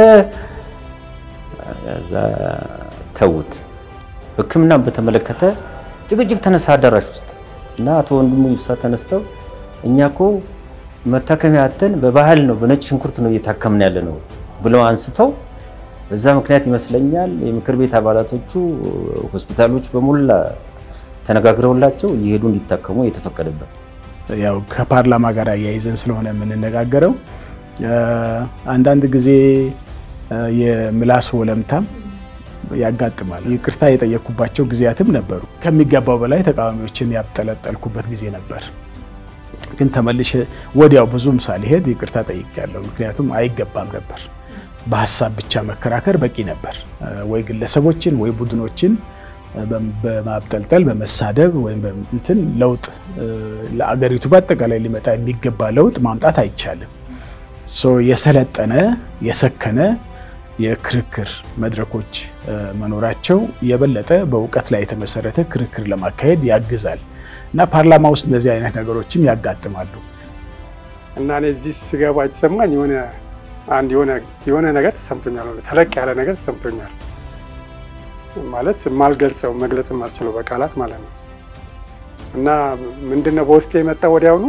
እዛ ተውት። ሕክምና በተመለከተ ጭቅጭቅ ተነሳ አዳራሽ ውስጥ እና አቶ ወንድሙ ይብሳ ተነስተው እኛ እኮ መታከሚያ አተን በባህል ነው በነጭ ሽንኩርት ነው እየታከምን ያለ ነው ብለው አንስተው በዛ ምክንያት ይመስለኛል የምክር ቤት አባላቶቹ ሆስፒታሎች በሞላ ተነጋግረውላቸው እየሄዱ እንዲታከሙ የተፈቀደበት ያው ከፓርላማ ጋር አያይዘን ስለሆነ የምንነጋገረው አንዳንድ ጊዜ የምላስ ወለምታም ያጋጥማል። ይቅርታ የጠየቅኩባቸው ጊዜያትም ነበሩ። ከሚገባው በላይ ተቃዋሚዎችን ያብጠለጠልኩበት ጊዜ ነበር። ግን ተመልሼ ወዲያው ብዙም ሳልሄድ ይቅርታ ጠይቄያለሁ። ምክንያቱም አይገባም ነበር። በሀሳብ ብቻ መከራከር በቂ ነበር። ወይ ግለሰቦችን ወይ ቡድኖችን በማብጠልጠል በመሳደብ ወይም እንትን ለውጥ ለአገሪቱ በአጠቃላይ ሊመጣ የሚገባ ለውጥ ማምጣት አይቻልም። የሰለጠነ የሰከነ የክርክር መድረኮች መኖራቸው የበለጠ በእውቀት ላይ የተመሰረተ ክርክር ለማካሄድ ያግዛል እና ፓርላማ ውስጥ እንደዚህ አይነት ነገሮችም ያጋጥማሉ እና እኔ እዚህ ስገባ የተሰማኝ የሆነ አንድ የሆነ ነገር ተሰምቶኛል፣ ተለቅ ያለ ነገር ተሰምቶኛል። ማለት የማልገልጸው መግለጽ የማልችለው በቃላት ማለት ነው። እና ምንድነው በውስጤ የመጣ ወዲያውኑ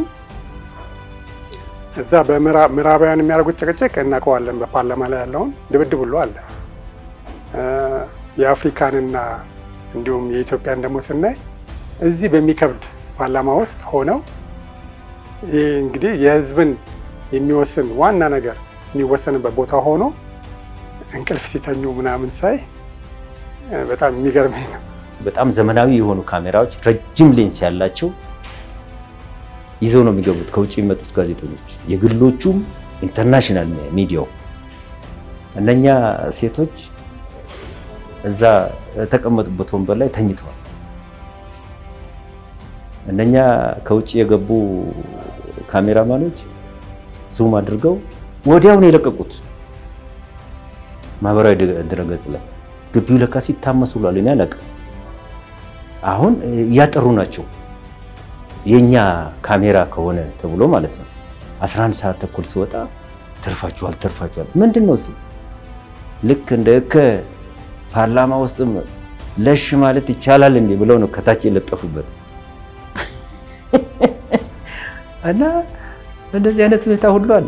እዛ በምዕራባውያን የሚያደርጉት ጭቅጭቅ እናውቀዋለን። በፓርላማ ላይ ያለውን ድብድብ ሁሉ አለ። የአፍሪካንና እንዲሁም የኢትዮጵያን ደግሞ ስናይ እዚህ በሚከብድ ፓርላማ ውስጥ ሆነው ይህ እንግዲህ የሕዝብን የሚወስን ዋና ነገር የሚወሰንበት ቦታ ሆኖ እንቅልፍ ሲተኙ ምናምን ሳይ በጣም የሚገርመኝ ነው። በጣም ዘመናዊ የሆኑ ካሜራዎች ረጅም ሌንስ ያላቸው ይዘው ነው የሚገቡት ከውጭ የሚመጡት ጋዜጠኞች፣ የግሎቹም ኢንተርናሽናል ሚዲያው። እነኛ ሴቶች እዛ የተቀመጡበት ወንበር ላይ ተኝተዋል። እነኛ ከውጭ የገቡ ካሜራማኖች ዙም አድርገው ወዲያው ነው የለቀቁት ማህበራዊ ድረገጽ ላይ። ግቢው ለካ ሲታመስ ብሏል። እኔ አላውቅም። አሁን እያጠሩ ናቸው የኛ ካሜራ ከሆነ ተብሎ ማለት ነው። 11 ሰዓት ተኩል ሲወጣ ተርፋችኋል፣ ተርፋችኋል። ምንድን ነው እሱ? ልክ እንደ እከ ፓርላማ ውስጥም ለሽ ማለት ይቻላል እንዴ ብለው ነው ከታች የለጠፉበት እና እንደዚህ አይነት ሁኔታ ሁሉ አለ።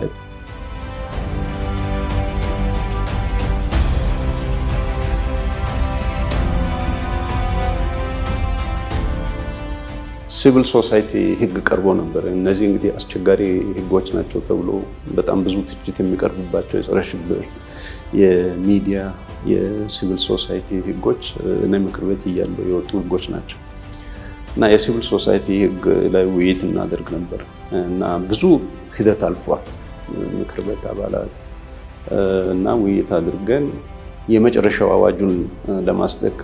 ሲቪል ሶሳይቲ ህግ ቀርቦ ነበር። እነዚህ እንግዲህ አስቸጋሪ ህጎች ናቸው ተብሎ በጣም ብዙ ትችት የሚቀርብባቸው የጸረ ሽብር፣ የሚዲያ፣ የሲቪል ሶሳይቲ ህጎች እኔ ምክር ቤት እያለሁ የወጡ ህጎች ናቸው እና የሲቪል ሶሳይቲ ህግ ላይ ውይይት እናደርግ ነበር እና ብዙ ሂደት አልፏል። ምክር ቤት አባላት እና ውይይት አድርገን የመጨረሻው አዋጁን ለማጽደቅ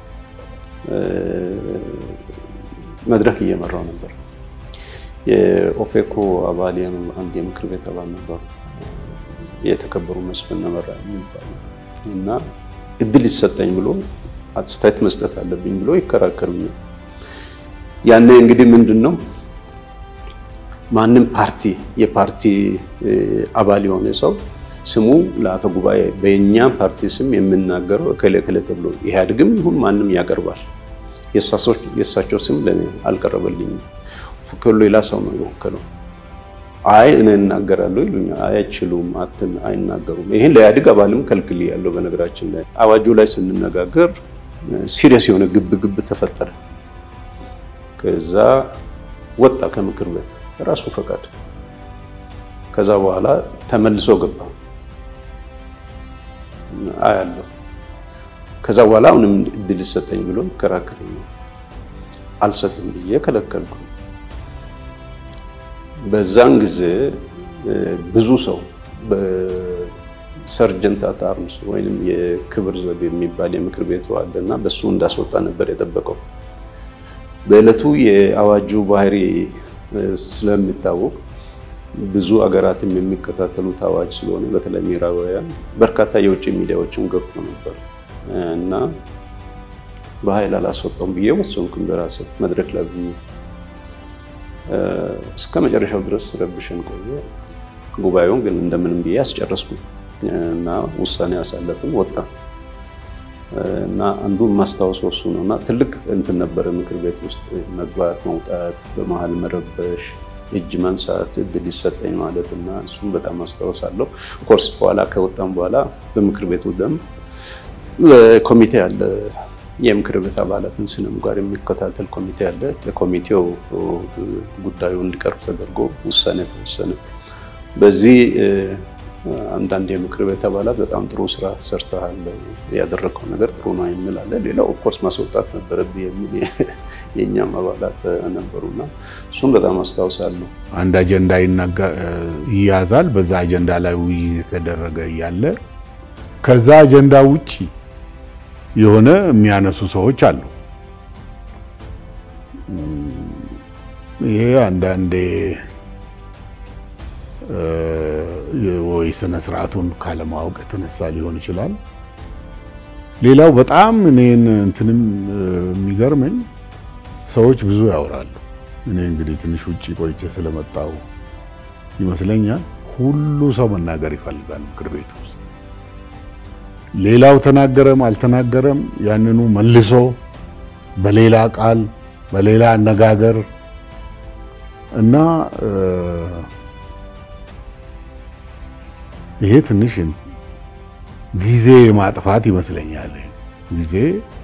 መድረክ እየመራው ነበር። የኦፌኮ አባል አንድ የምክር ቤት አባል ነበሩ፣ የተከበሩ መስፍን ነመራ የሚባሉ እና እድል ይሰጠኝ ብሎ አስተያየት መስጠት አለብኝ ብሎ ይከራከሩኛል። ያኔ እንግዲህ ምንድን ነው ማንም ፓርቲ የፓርቲ አባል የሆነ ሰው ስሙ ለአፈ ጉባኤ በእኛ ፓርቲ ስም የምናገረው እከሌ እከሌ ተብሎ ኢህአዴግም ይሁን ማንም ያቀርባል። የእሳቸው ስም ለእኔ አልቀረበልኝም። ወከሉ ሌላ ሰው ነው የወከለው። አይ እኔ እናገራለሁ ይሉኛል። አይ አይችሉም፣ አይናገሩም። ይህን ለኢህአዴግ አባልም ከልክል ያለው በነገራችን ላይ አዋጁ ላይ ስንነጋገር ሲሪየስ የሆነ ግብ ግብ ተፈጠረ። ከዛ ወጣ ከምክር ቤት ራሱ ፈቃድ። ከዛ በኋላ ተመልሶ ገባ አያለሁ። ከዛ በኋላ አሁንም እድል ይሰጠኝ ብሎ ይከራከረኛል። አልሰጥም ብዬ ከለከልኩ። በዛን ጊዜ ብዙ ሰው በሰርጀንት አት አርምስ ወይም የክብር ዘብ የሚባል የምክር ቤቱ አለ እና በሱ እንዳስወጣ ነበር የጠበቀው። በዕለቱ የአዋጁ ባህሪ ስለሚታወቅ ብዙ አገራትም የሚከታተሉት አዋጅ ስለሆነ በተለይ ምዕራባውያን በርካታ የውጭ ሚዲያዎችም ገብቶ ነበር እና በኃይል አላስወጣውም ብዬ ወሰንኩኝ በራሴ መድረክ ላይ ብዬ እስከ መጨረሻው ድረስ ረብሸን ቆየ። ጉባኤውን ግን እንደምንም ብዬ አስጨረስኩ እና ውሳኔ ያሳለፍን ወጣ እና አንዱ ማስታወሰው እሱ ነው እና ትልቅ እንትን ነበረ ምክር ቤት ውስጥ መግባት መውጣት፣ በመሀል መረበሽ፣ እጅ መንሳት፣ እድል ይሰጠኝ ማለት እና እሱም በጣም አስታውሳለሁ። ኮርስ በኋላ ከወጣም በኋላ በምክር ቤቱ ደንብ ኮሚቴ አለ የምክር ቤት አባላትን ስነ ምግባር የሚከታተል ኮሚቴ አለ። ለኮሚቴው ጉዳዩ እንዲቀርብ ተደርጎ ውሳኔ ተወሰነ። በዚህ አንዳንድ የምክር ቤት አባላት በጣም ጥሩ ስራ ሰርተሃል፣ ያደረግከው ነገር ጥሩ ነው የሚል አለ። ሌላው ኦፍኮርስ ማስወጣት ነበረብህ የሚል የእኛም አባላት ነበሩና እሱም በጣም አስታውሳለሁ። አንድ አጀንዳ ይያዛል። በዛ አጀንዳ ላይ ውይይት የተደረገ እያለ ከዛ አጀንዳ ውጪ የሆነ የሚያነሱ ሰዎች አሉ። ይሄ አንዳንዴ ወይ ስነ ስርዓቱን ካለማወቅ የተነሳ ሊሆን ይችላል። ሌላው በጣም እኔን እንትንም የሚገርመኝ ሰዎች ብዙ ያወራሉ። እኔ እንግዲህ ትንሽ ውጭ ቆይቼ ስለመጣው ይመስለኛል ሁሉ ሰው መናገር ይፈልጋል ምክር ቤት ውስጥ ሌላው ተናገረም አልተናገረም ያንኑ መልሶ በሌላ ቃል በሌላ አነጋገር እና ይሄ ትንሽ ጊዜ ማጥፋት ይመስለኛል። ጊዜ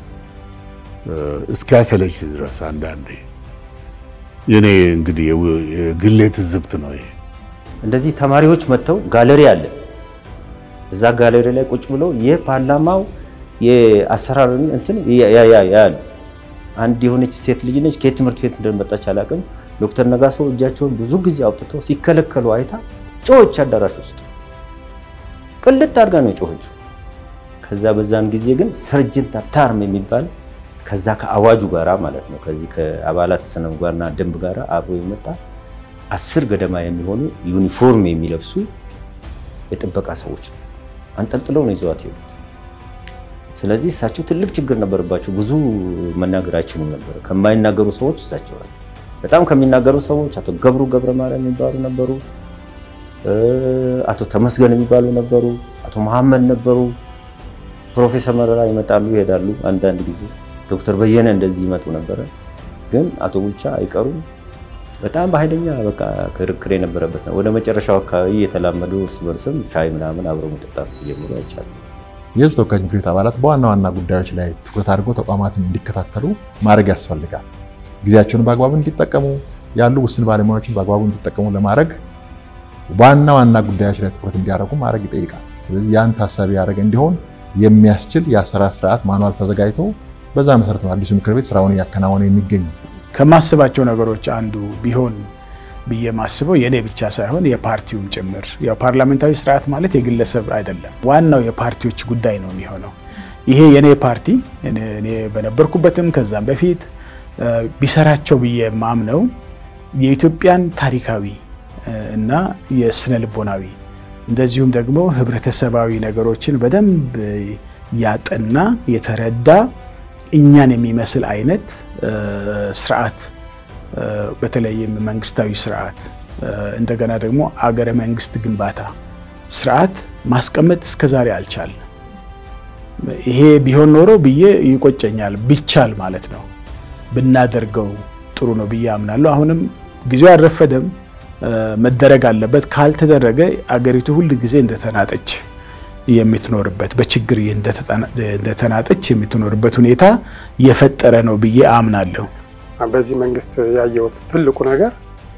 እስኪያሰለች ድረስ አንዳንዴ የኔ እንግዲህ የግሌ ትዝብት ነው ይሄ። እንደዚህ ተማሪዎች መጥተው ጋለሪ አለ እዛ ጋለሪ ላይ ቁጭ ብለው የፓርላማው የአሰራርን እንትን ያያሉ። አንድ የሆነች ሴት ልጅ ነች፣ ከየት ትምህርት ቤት እንደመጣች አላውቅም። ዶክተር ነጋሶ እጃቸውን ብዙ ጊዜ አውጥተው ሲከለከሉ አይታ ጮኸች። አዳራሽ ውስጥ ቅልጥ አድርጋ ነው የጮኸችው። ከዛ በዛን ጊዜ ግን ሰርጀንት አታርም የሚባል ከዛ ከአዋጁ ጋራ ማለት ነው ከዚህ ከአባላት ስነ ምግባርና ደንብ ጋራ አብሮ የመጣ አስር ገደማ የሚሆኑ ዩኒፎርም የሚለብሱ የጥበቃ ሰዎች ነው አንጠልጥለው ነው ይዘዋት ሄዱት። ስለዚህ እሳቸው ትልቅ ችግር ነበረባቸው። ብዙ መናገር አይችሉም ነበር። ከማይናገሩ ሰዎች እሳቸው ናቸው። በጣም ከሚናገሩ ሰዎች አቶ ገብሩ ገብረ ማርያም የሚባሉ ነበሩ፣ አቶ ተመስገን የሚባሉ ነበሩ፣ አቶ መሐመድ ነበሩ። ፕሮፌሰር መረራ ይመጣሉ ይሄዳሉ። አንዳንድ ጊዜ ዶክተር በየነ እንደዚህ ይመጡ ነበረ። ግን አቶ ቡልቻ አይቀሩም። በጣም በኃይለኛ በቃ ክርክር የነበረበት ነው። ወደ መጨረሻው አካባቢ የተላመዱ እርስ በርስም ሻይ ምናምን አብረው መጠጣት ሲጀምሩ አይቻልም። የህዝብ ተወካዮች ምክር ቤት አባላት በዋና ዋና ጉዳዮች ላይ ትኩረት አድርገው ተቋማትን እንዲከታተሉ ማድረግ ያስፈልጋል። ጊዜያቸውን በአግባቡ እንዲጠቀሙ፣ ያሉ ውስን ባለሙያዎችን በአግባቡ እንዲጠቀሙ ለማድረግ ዋና ዋና ጉዳዮች ላይ ትኩረት እንዲያደርጉ ማድረግ ይጠይቃል። ስለዚህ ያን ታሳቢ ያደረገ እንዲሆን የሚያስችል የአሰራር ስርዓት ማኗል ተዘጋጅቶ በዛ መሰረት ነው አዲሱ ምክር ቤት ስራውን እያከናወነ የሚገኙ። ከማስባቸው ነገሮች አንዱ ቢሆን ብዬ ማስበው የእኔ ብቻ ሳይሆን የፓርቲውም ጭምር ያው ፓርላሜንታዊ ስርዓት ማለት የግለሰብ አይደለም፣ ዋናው የፓርቲዎች ጉዳይ ነው የሚሆነው። ይሄ የእኔ ፓርቲ እኔ በነበርኩበትም ከዛም በፊት ቢሰራቸው ብዬ ማምነው የኢትዮጵያን ታሪካዊ እና የስነ ልቦናዊ እንደዚሁም ደግሞ ህብረተሰባዊ ነገሮችን በደንብ ያጠና የተረዳ እኛን የሚመስል አይነት ስርዓት በተለይም መንግስታዊ ስርዓት እንደገና ደግሞ አገረ መንግስት ግንባታ ስርዓት ማስቀመጥ እስከዛሬ አልቻልንም። ይሄ ቢሆን ኖሮ ብዬ ይቆጨኛል። ቢቻል ማለት ነው ብናደርገው ጥሩ ነው ብዬ አምናለሁ። አሁንም ጊዜው አልረፈደም፣ መደረግ አለበት። ካልተደረገ አገሪቱ ሁል ጊዜ እንደተናጠች የምትኖርበት በችግር እንደተናጠች የምትኖርበት ሁኔታ የፈጠረ ነው ብዬ አምናለሁ። በዚህ መንግስት ያየሁት ትልቁ ነገር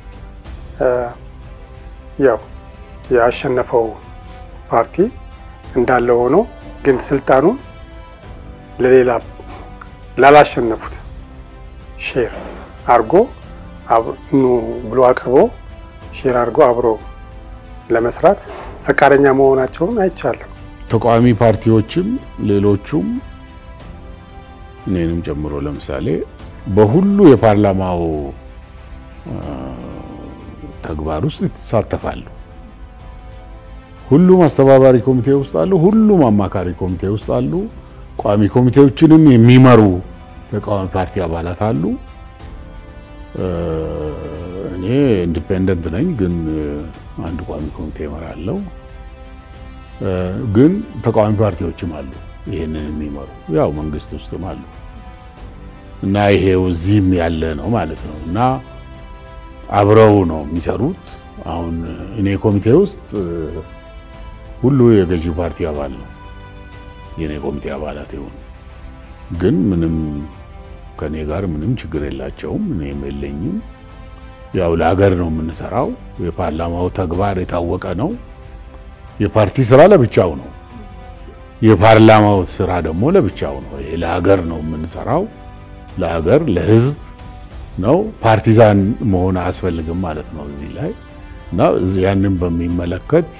ያው ያሸነፈው ፓርቲ እንዳለ ሆኖ ግን ስልጣኑን ለሌላ ላላሸነፉት ሼር አርጎ ኑ ብሎ አቅርቦ ሼር አድርጎ አብሮ ለመስራት ፈቃደኛ መሆናቸውን አይቻለሁ። ተቃዋሚ ፓርቲዎችም ሌሎቹም እኔንም ጨምሮ ለምሳሌ በሁሉ የፓርላማው ተግባር ውስጥ ይሳተፋሉ። ሁሉም አስተባባሪ ኮሚቴ ውስጥ አሉ። ሁሉም አማካሪ ኮሚቴ ውስጥ አሉ። ቋሚ ኮሚቴዎችንም የሚመሩ ተቃዋሚ ፓርቲ አባላት አሉ። እኔ ኢንዲፔንደንት ነኝ፣ ግን አንድ ቋሚ ኮሚቴ እመራለሁ። ግን ተቃዋሚ ፓርቲዎችም አሉ ይህንን የሚመሩ ያው መንግስት ውስጥም አሉ እና ይሄው እዚህም ያለ ነው ማለት ነው እና አብረው ነው የሚሰሩት። አሁን እኔ ኮሚቴ ውስጥ ሁሉ የገዢው ፓርቲ አባል ነው የኔ ኮሚቴ አባላት የሆኑ ግን ምንም ከኔ ጋር ምንም ችግር የላቸውም፣ እኔም የለኝም። ያው ለሀገር ነው የምንሰራው። የፓርላማው ተግባር የታወቀ ነው። የፓርቲ ስራ ለብቻው ነው፣ የፓርላማው ስራ ደግሞ ለብቻው ነው። ይሄ ለሀገር ነው የምንሰራው፣ ለሀገር ለህዝብ ነው። ፓርቲዛን መሆን አያስፈልግም ማለት ነው እዚህ ላይ እና ያንን በሚመለከት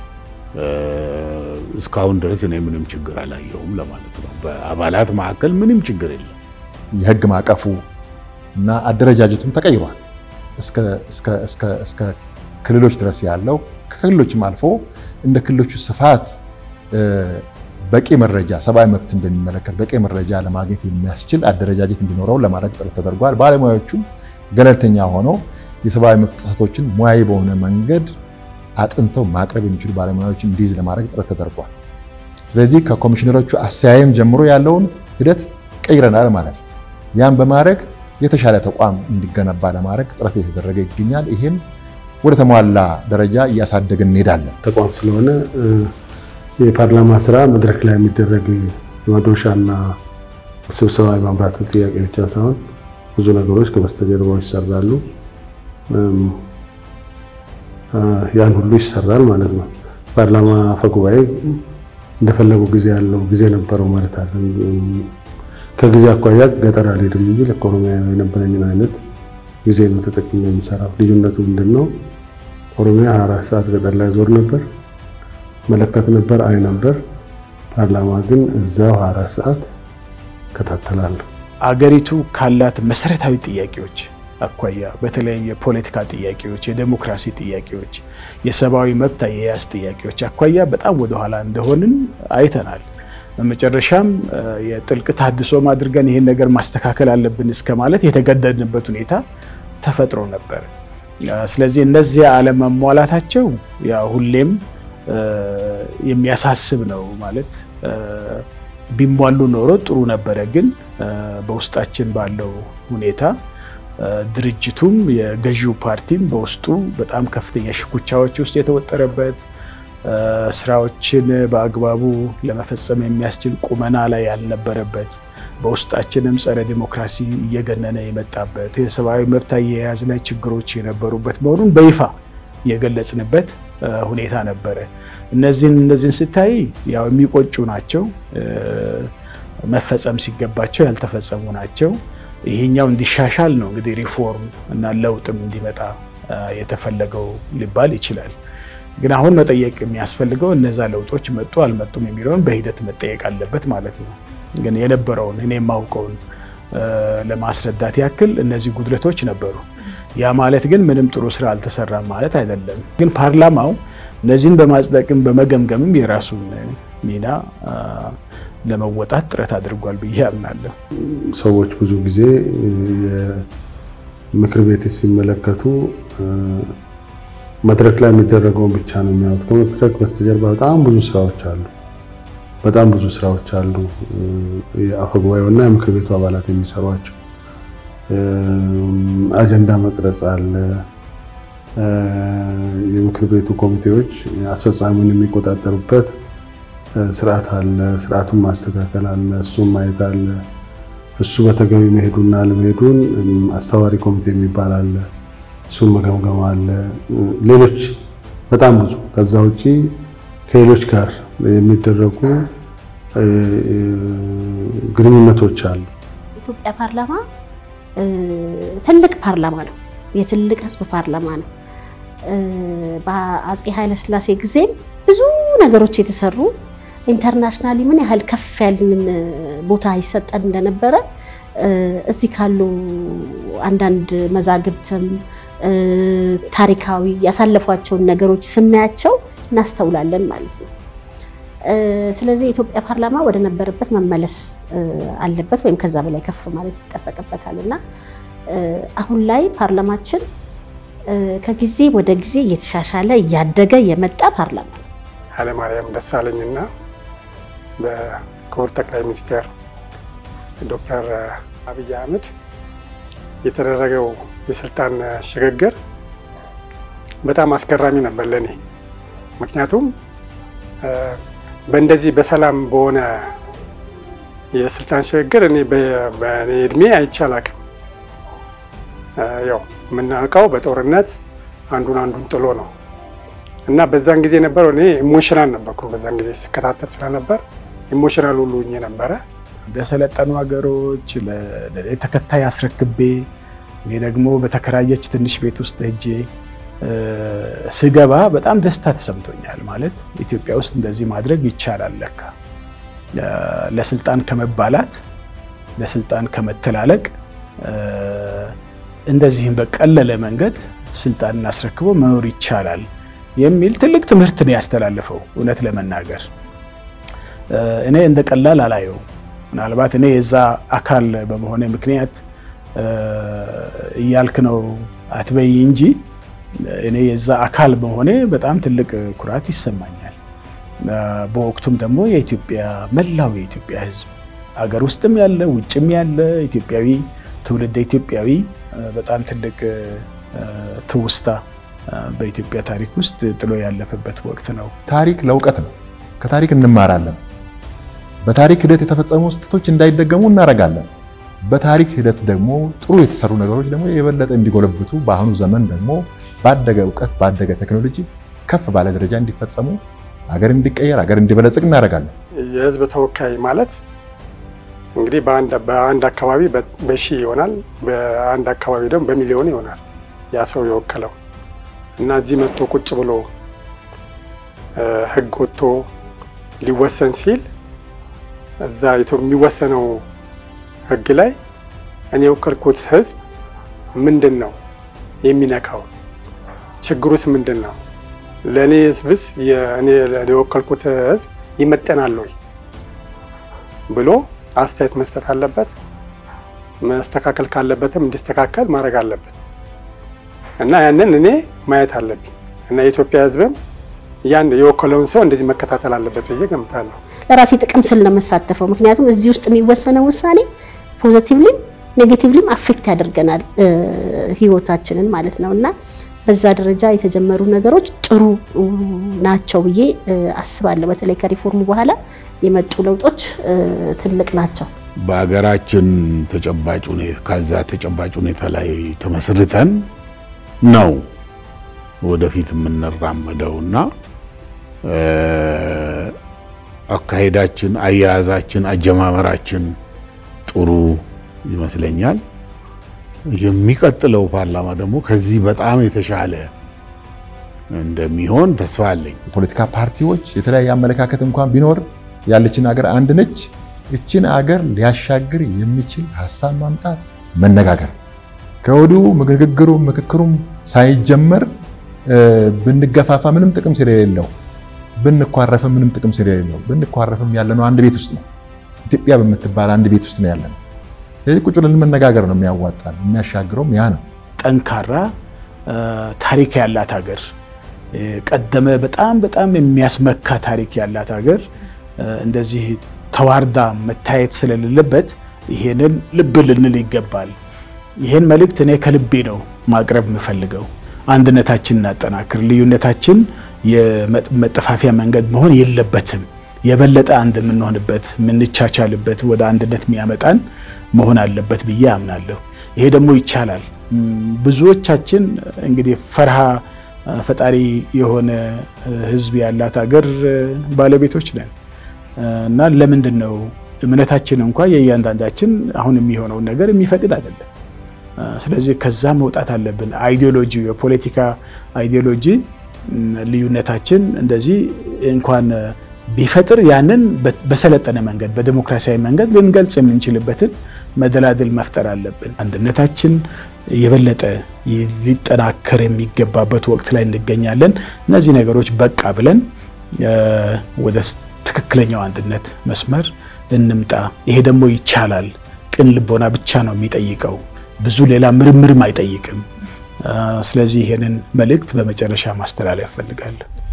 እስካሁን ድረስ እኔ ምንም ችግር አላየሁም ለማለት ነው። በአባላት መካከል ምንም ችግር የለም። የህግ ማዕቀፉ እና አደረጃጀቱም ተቀይሯል። እስከ ክልሎች ድረስ ያለው ከክልሎችም አልፎ እንደ ክልሎቹ ስፋት በቂ መረጃ ሰብአዊ መብትን በሚመለከት በቂ መረጃ ለማግኘት የሚያስችል አደረጃጀት እንዲኖረው ለማድረግ ጥረት ተደርጓል። ባለሙያዎቹም ገለልተኛ ሆነው የሰብአዊ መብት ጥሰቶችን ሙያዊ በሆነ መንገድ አጥንተው ማቅረብ የሚችሉ ባለሙያዎችን እንዲይዝ ለማድረግ ጥረት ተደርጓል። ስለዚህ ከኮሚሽነሮቹ አሰያየም ጀምሮ ያለውን ሂደት ቀይረናል ማለት ነው። ያን በማድረግ የተሻለ ተቋም እንዲገነባ ለማድረግ ጥረት እየተደረገ ይገኛል። ይህን ወደ ተሟላ ደረጃ እያሳደግን እንሄዳለን። ተቋም ስለሆነ የፓርላማ ስራ መድረክ ላይ የሚደረግ የመዶሻና ስብሰባ የማምራት ጥያቄ ብቻ ሳይሆን ብዙ ነገሮች ከበስተጀርባዎች ይሰራሉ። ያን ሁሉ ይሰራል ማለት ነው። ፓርላማ አፈጉባኤ እንደፈለጉ ጊዜ ያለው ጊዜ ነበረው ማለት አለ። ከጊዜ አኳያ ገጠር አልሄድም እንጂ ለኦሮሚያ የነበረኝን አይነት ጊዜ ነው ተጠቅሜ የምሰራው። ልዩነቱ ምንድን ነው? ኦሮሚያ 24 ሰዓት ገጠር ላይ ዞር ነበር፣ መለከት ነበር፣ አይ ነበር። ፓርላማ ግን እዛው 24 ሰዓት እከታተላለሁ። አገሪቱ ካላት መሰረታዊ ጥያቄዎች አኳያ በተለይም የፖለቲካ ጥያቄዎች፣ የዴሞክራሲ ጥያቄዎች፣ የሰብአዊ መብት አያያዝ ጥያቄዎች አኳያ በጣም ወደኋላ እንደሆንን አይተናል። በመጨረሻም የጥልቅ ተሃድሶም አድርገን ይህን ነገር ማስተካከል አለብን እስከ ማለት የተገደድንበት ሁኔታ ተፈጥሮ ነበር። ስለዚህ እነዚያ አለመሟላታቸው ያው ሁሌም የሚያሳስብ ነው ማለት ቢሟሉ ኖሮ ጥሩ ነበረ። ግን በውስጣችን ባለው ሁኔታ ድርጅቱም የገዢው ፓርቲም በውስጡ በጣም ከፍተኛ ሽኩቻዎች ውስጥ የተወጠረበት ስራዎችን በአግባቡ ለመፈጸም የሚያስችል ቁመና ላይ ያልነበረበት በውስጣችንም ጸረ ዲሞክራሲ እየገነነ የመጣበት የሰብአዊ መብት አያያዝ ላይ ችግሮች የነበሩበት መሆኑን በይፋ የገለጽንበት ሁኔታ ነበረ። እነዚህን እነዚህን ስታይ ያው የሚቆጩ ናቸው፣ መፈጸም ሲገባቸው ያልተፈጸሙ ናቸው። ይሄኛው እንዲሻሻል ነው እንግዲህ ሪፎርም እና ለውጥም እንዲመጣ የተፈለገው ሊባል ይችላል። ግን አሁን መጠየቅ የሚያስፈልገው እነዛ ለውጦች መጡ አልመጡም የሚለውን በሂደት መጠየቅ አለበት ማለት ነው። ግን የነበረውን እኔ የማውቀውን ለማስረዳት ያክል እነዚህ ጉድለቶች ነበሩ። ያ ማለት ግን ምንም ጥሩ ስራ አልተሰራም ማለት አይደለም። ግን ፓርላማው እነዚህን በማጽደቅም በመገምገምም የራሱን ሚና ለመወጣት ጥረት አድርጓል ብዬ አምናለሁ። ሰዎች ብዙ ጊዜ ምክር ቤት ሲመለከቱ መድረክ ላይ የሚደረገውን ብቻ ነው የሚያዩት። ከመድረክ በስተጀርባ በጣም ብዙ ስራዎች አሉ። በጣም ብዙ ስራዎች አሉ። የአፈጉባኤውና የምክር ቤቱ አባላት የሚሰሯቸው አጀንዳ መቅረጽ አለ። የምክር ቤቱ ኮሚቴዎች አስፈጻሚውን የሚቆጣጠሩበት ስርዓት አለ። ስርዓቱን ማስተካከል አለ። እሱን ማየት አለ። እሱ በተገቢ መሄዱና ለመሄዱን አስተዋሪ ኮሚቴ የሚባል አለ። እሱን መገምገም አለ። ሌሎች በጣም ብዙ ከዛ ውጪ ከሌሎች ጋር የሚደረጉ ግንኙነቶች አሉ። ኢትዮጵያ ፓርላማ ትልቅ ፓርላማ ነው። የትልቅ ህዝብ ፓርላማ ነው። በአፄ ኃይለስላሴ ጊዜም ብዙ ነገሮች የተሰሩ ኢንተርናሽናሊ ምን ያህል ከፍ ያልን ቦታ ይሰጠን እንደነበረ እዚህ ካሉ አንዳንድ መዛግብትም ታሪካዊ ያሳለፏቸውን ነገሮች ስናያቸው እናስተውላለን ማለት ነው። ስለዚህ የኢትዮጵያ ፓርላማ ወደ ነበረበት መመለስ አለበት ወይም ከዛ በላይ ከፍ ማለት ይጠበቅበታል እና አሁን ላይ ፓርላማችን ከጊዜ ወደ ጊዜ እየተሻሻለ እያደገ የመጣ ፓርላማ ነው። ኃይለማርያም ደሳለኝና በክቡር ጠቅላይ ሚኒስትር ዶክተር አብይ አህመድ የተደረገው የስልጣን ሽግግር በጣም አስገራሚ ነበር ለእኔ። ምክንያቱም በእንደዚህ በሰላም በሆነ የስልጣን ሽግግር እኔ በእኔ እድሜ አይቼ አላቅም። ያው የምናውቀው በጦርነት አንዱን አንዱን ጥሎ ነው እና በዛን ጊዜ ነበረው እኔ ኢሞሽናል ነበርኩ። በዛን ጊዜ ስከታተል ስለነበር ኢሞሽናል ሁሉ ሆኜ ነበረ። በሰለጠኑ ሀገሮች ተከታይ አስረክቤ እኔ ደግሞ በተከራየች ትንሽ ቤት ውስጥ ሄጄ ስገባ በጣም ደስታ ተሰምቶኛል። ማለት ኢትዮጵያ ውስጥ እንደዚህ ማድረግ ይቻላል ለካ ለስልጣን ከመባላት ለስልጣን ከመተላለቅ እንደዚህም በቀለለ መንገድ ስልጣንን አስረክቦ መኖር ይቻላል የሚል ትልቅ ትምህርት ነው ያስተላለፈው። እውነት ለመናገር እኔ እንደ ቀላል አላየው። ምናልባት እኔ የዛ አካል በመሆነ ምክንያት እያልክ ነው አትበይ እንጂ እኔ የዛ አካል በመሆኔ በጣም ትልቅ ኩራት ይሰማኛል። በወቅቱም ደግሞ የኢትዮጵያ መላው የኢትዮጵያ ሕዝብ አገር ውስጥም ያለ ውጭም ያለ ኢትዮጵያዊ ትውልደ ኢትዮጵያዊ በጣም ትልቅ ትውስታ በኢትዮጵያ ታሪክ ውስጥ ጥሎ ያለፈበት ወቅት ነው። ታሪክ ለእውቀት ነው። ከታሪክ እንማራለን። በታሪክ ሂደት የተፈጸሙ ስህተቶች እንዳይደገሙ እናደርጋለን። በታሪክ ሂደት ደግሞ ጥሩ የተሰሩ ነገሮች ደግሞ የበለጠ እንዲጎለብቱ በአሁኑ ዘመን ደግሞ ባደገ እውቀት ባደገ ቴክኖሎጂ ከፍ ባለ ደረጃ እንዲፈጸሙ አገር እንዲቀየር አገር እንዲበለጽግ እናደርጋለን። የህዝብ ተወካይ ማለት እንግዲህ በአንድ አካባቢ በሺህ ይሆናል፣ በአንድ አካባቢ ደግሞ በሚሊዮን ይሆናል ያ ሰው የወከለው እና እዚህ መጥቶ ቁጭ ብሎ ህግ ወጥቶ ሊወሰን ሲል እዛ የሚወሰነው ህግ ላይ እኔ የወከልኩት ህዝብ ምንድን ነው የሚነካው? ችግሩስ ምንድን ነው? ለእኔ ህዝብስ እኔ የወከልኩት ህዝብ ይመጠናል ወይ ብሎ አስተያየት መስጠት አለበት። መስተካከል ካለበትም እንዲስተካከል ማድረግ አለበት እና ያንን እኔ ማየት አለብኝ እና የኢትዮጵያ ህዝብም ያን የወከለውን ሰው እንደዚህ መከታተል አለበት ብዬ ገምታለሁ። ለራሴ ጥቅም ስል ነው የምሳተፈው። ምክንያቱም እዚህ ውስጥ የሚወሰነው ውሳኔ ፖዘቲቭሊም ኔጌቲቭሊም አፌክት ያደርገናል ህይወታችንን ማለት ነው እና በዛ ደረጃ የተጀመሩ ነገሮች ጥሩ ናቸው ብዬ አስባለሁ። በተለይ ከሪፎርሙ በኋላ የመጡ ለውጦች ትልቅ ናቸው። በሀገራችን ተጨባጭ ሁኔታ ከዛ ተጨባጭ ሁኔታ ላይ ተመስርተን ነው ወደፊት የምንራመደው እና አካሄዳችን፣ አያያዛችን፣ አጀማመራችን ጥሩ ይመስለኛል። የሚቀጥለው ፓርላማ ደግሞ ከዚህ በጣም የተሻለ እንደሚሆን ተስፋ አለኝ። የፖለቲካ ፓርቲዎች የተለያየ አመለካከት እንኳን ቢኖር ያለችን ሀገር አንድ ነች። እችን አገር ሊያሻግር የሚችል ሀሳብ ማምጣት፣ መነጋገር ከወዲሁ ንግግሩም ምክክሩም ሳይጀመር ብንገፋፋ ምንም ጥቅም ስለሌለው ብንኳረፍም ምንም ጥቅም ስለሌለው ብንኳረፍም ያለነው አንድ ቤት ውስጥ ነው። ኢትዮጵያ በምትባል አንድ ቤት ውስጥ ነው ያለነው። ስለዚህ ቁጭ ብለን መነጋገር ነው የሚያዋጣል። የሚያሻግረውም ያ ነው። ጠንካራ ታሪክ ያላት ሀገር ቀደመ በጣም በጣም የሚያስመካ ታሪክ ያላት ሀገር እንደዚህ ተዋርዳ መታየት ስለሌለበት ይሄንን ልብ ልንል ይገባል። ይሄን መልእክት እኔ ከልቤ ነው ማቅረብ የምፈልገው። አንድነታችን እናጠናክር። ልዩነታችን የመጠፋፊያ መንገድ መሆን የለበትም። የበለጠ አንድ የምንሆንበት የምንቻቻልበት ወደ አንድነት የሚያመጣን መሆን አለበት ብዬ አምናለሁ። ይሄ ደግሞ ይቻላል። ብዙዎቻችን እንግዲህ ፈርሃ ፈጣሪ የሆነ ሕዝብ ያላት ሀገር ባለቤቶች ነን እና ለምንድን ነው እምነታችን እንኳ የእያንዳንዳችን አሁን የሚሆነውን ነገር የሚፈቅድ አይደለም። ስለዚህ ከዛ መውጣት አለብን። አይዲዮሎጂ የፖለቲካ አይዲዮሎጂ ልዩነታችን እንደዚህ እንኳን ቢፈጥር ያንን በሰለጠነ መንገድ በዲሞክራሲያዊ መንገድ ልንገልጽ የምንችልበትን መደላድል መፍጠር አለብን። አንድነታችን የበለጠ ሊጠናከር የሚገባበት ወቅት ላይ እንገኛለን። እነዚህ ነገሮች በቃ ብለን ወደ ትክክለኛው አንድነት መስመር እንምጣ። ይሄ ደግሞ ይቻላል። ቅን ልቦና ብቻ ነው የሚጠይቀው፣ ብዙ ሌላ ምርምርም አይጠይቅም። ስለዚህ ይሄንን መልእክት በመጨረሻ ማስተላለፍ እፈልጋለሁ።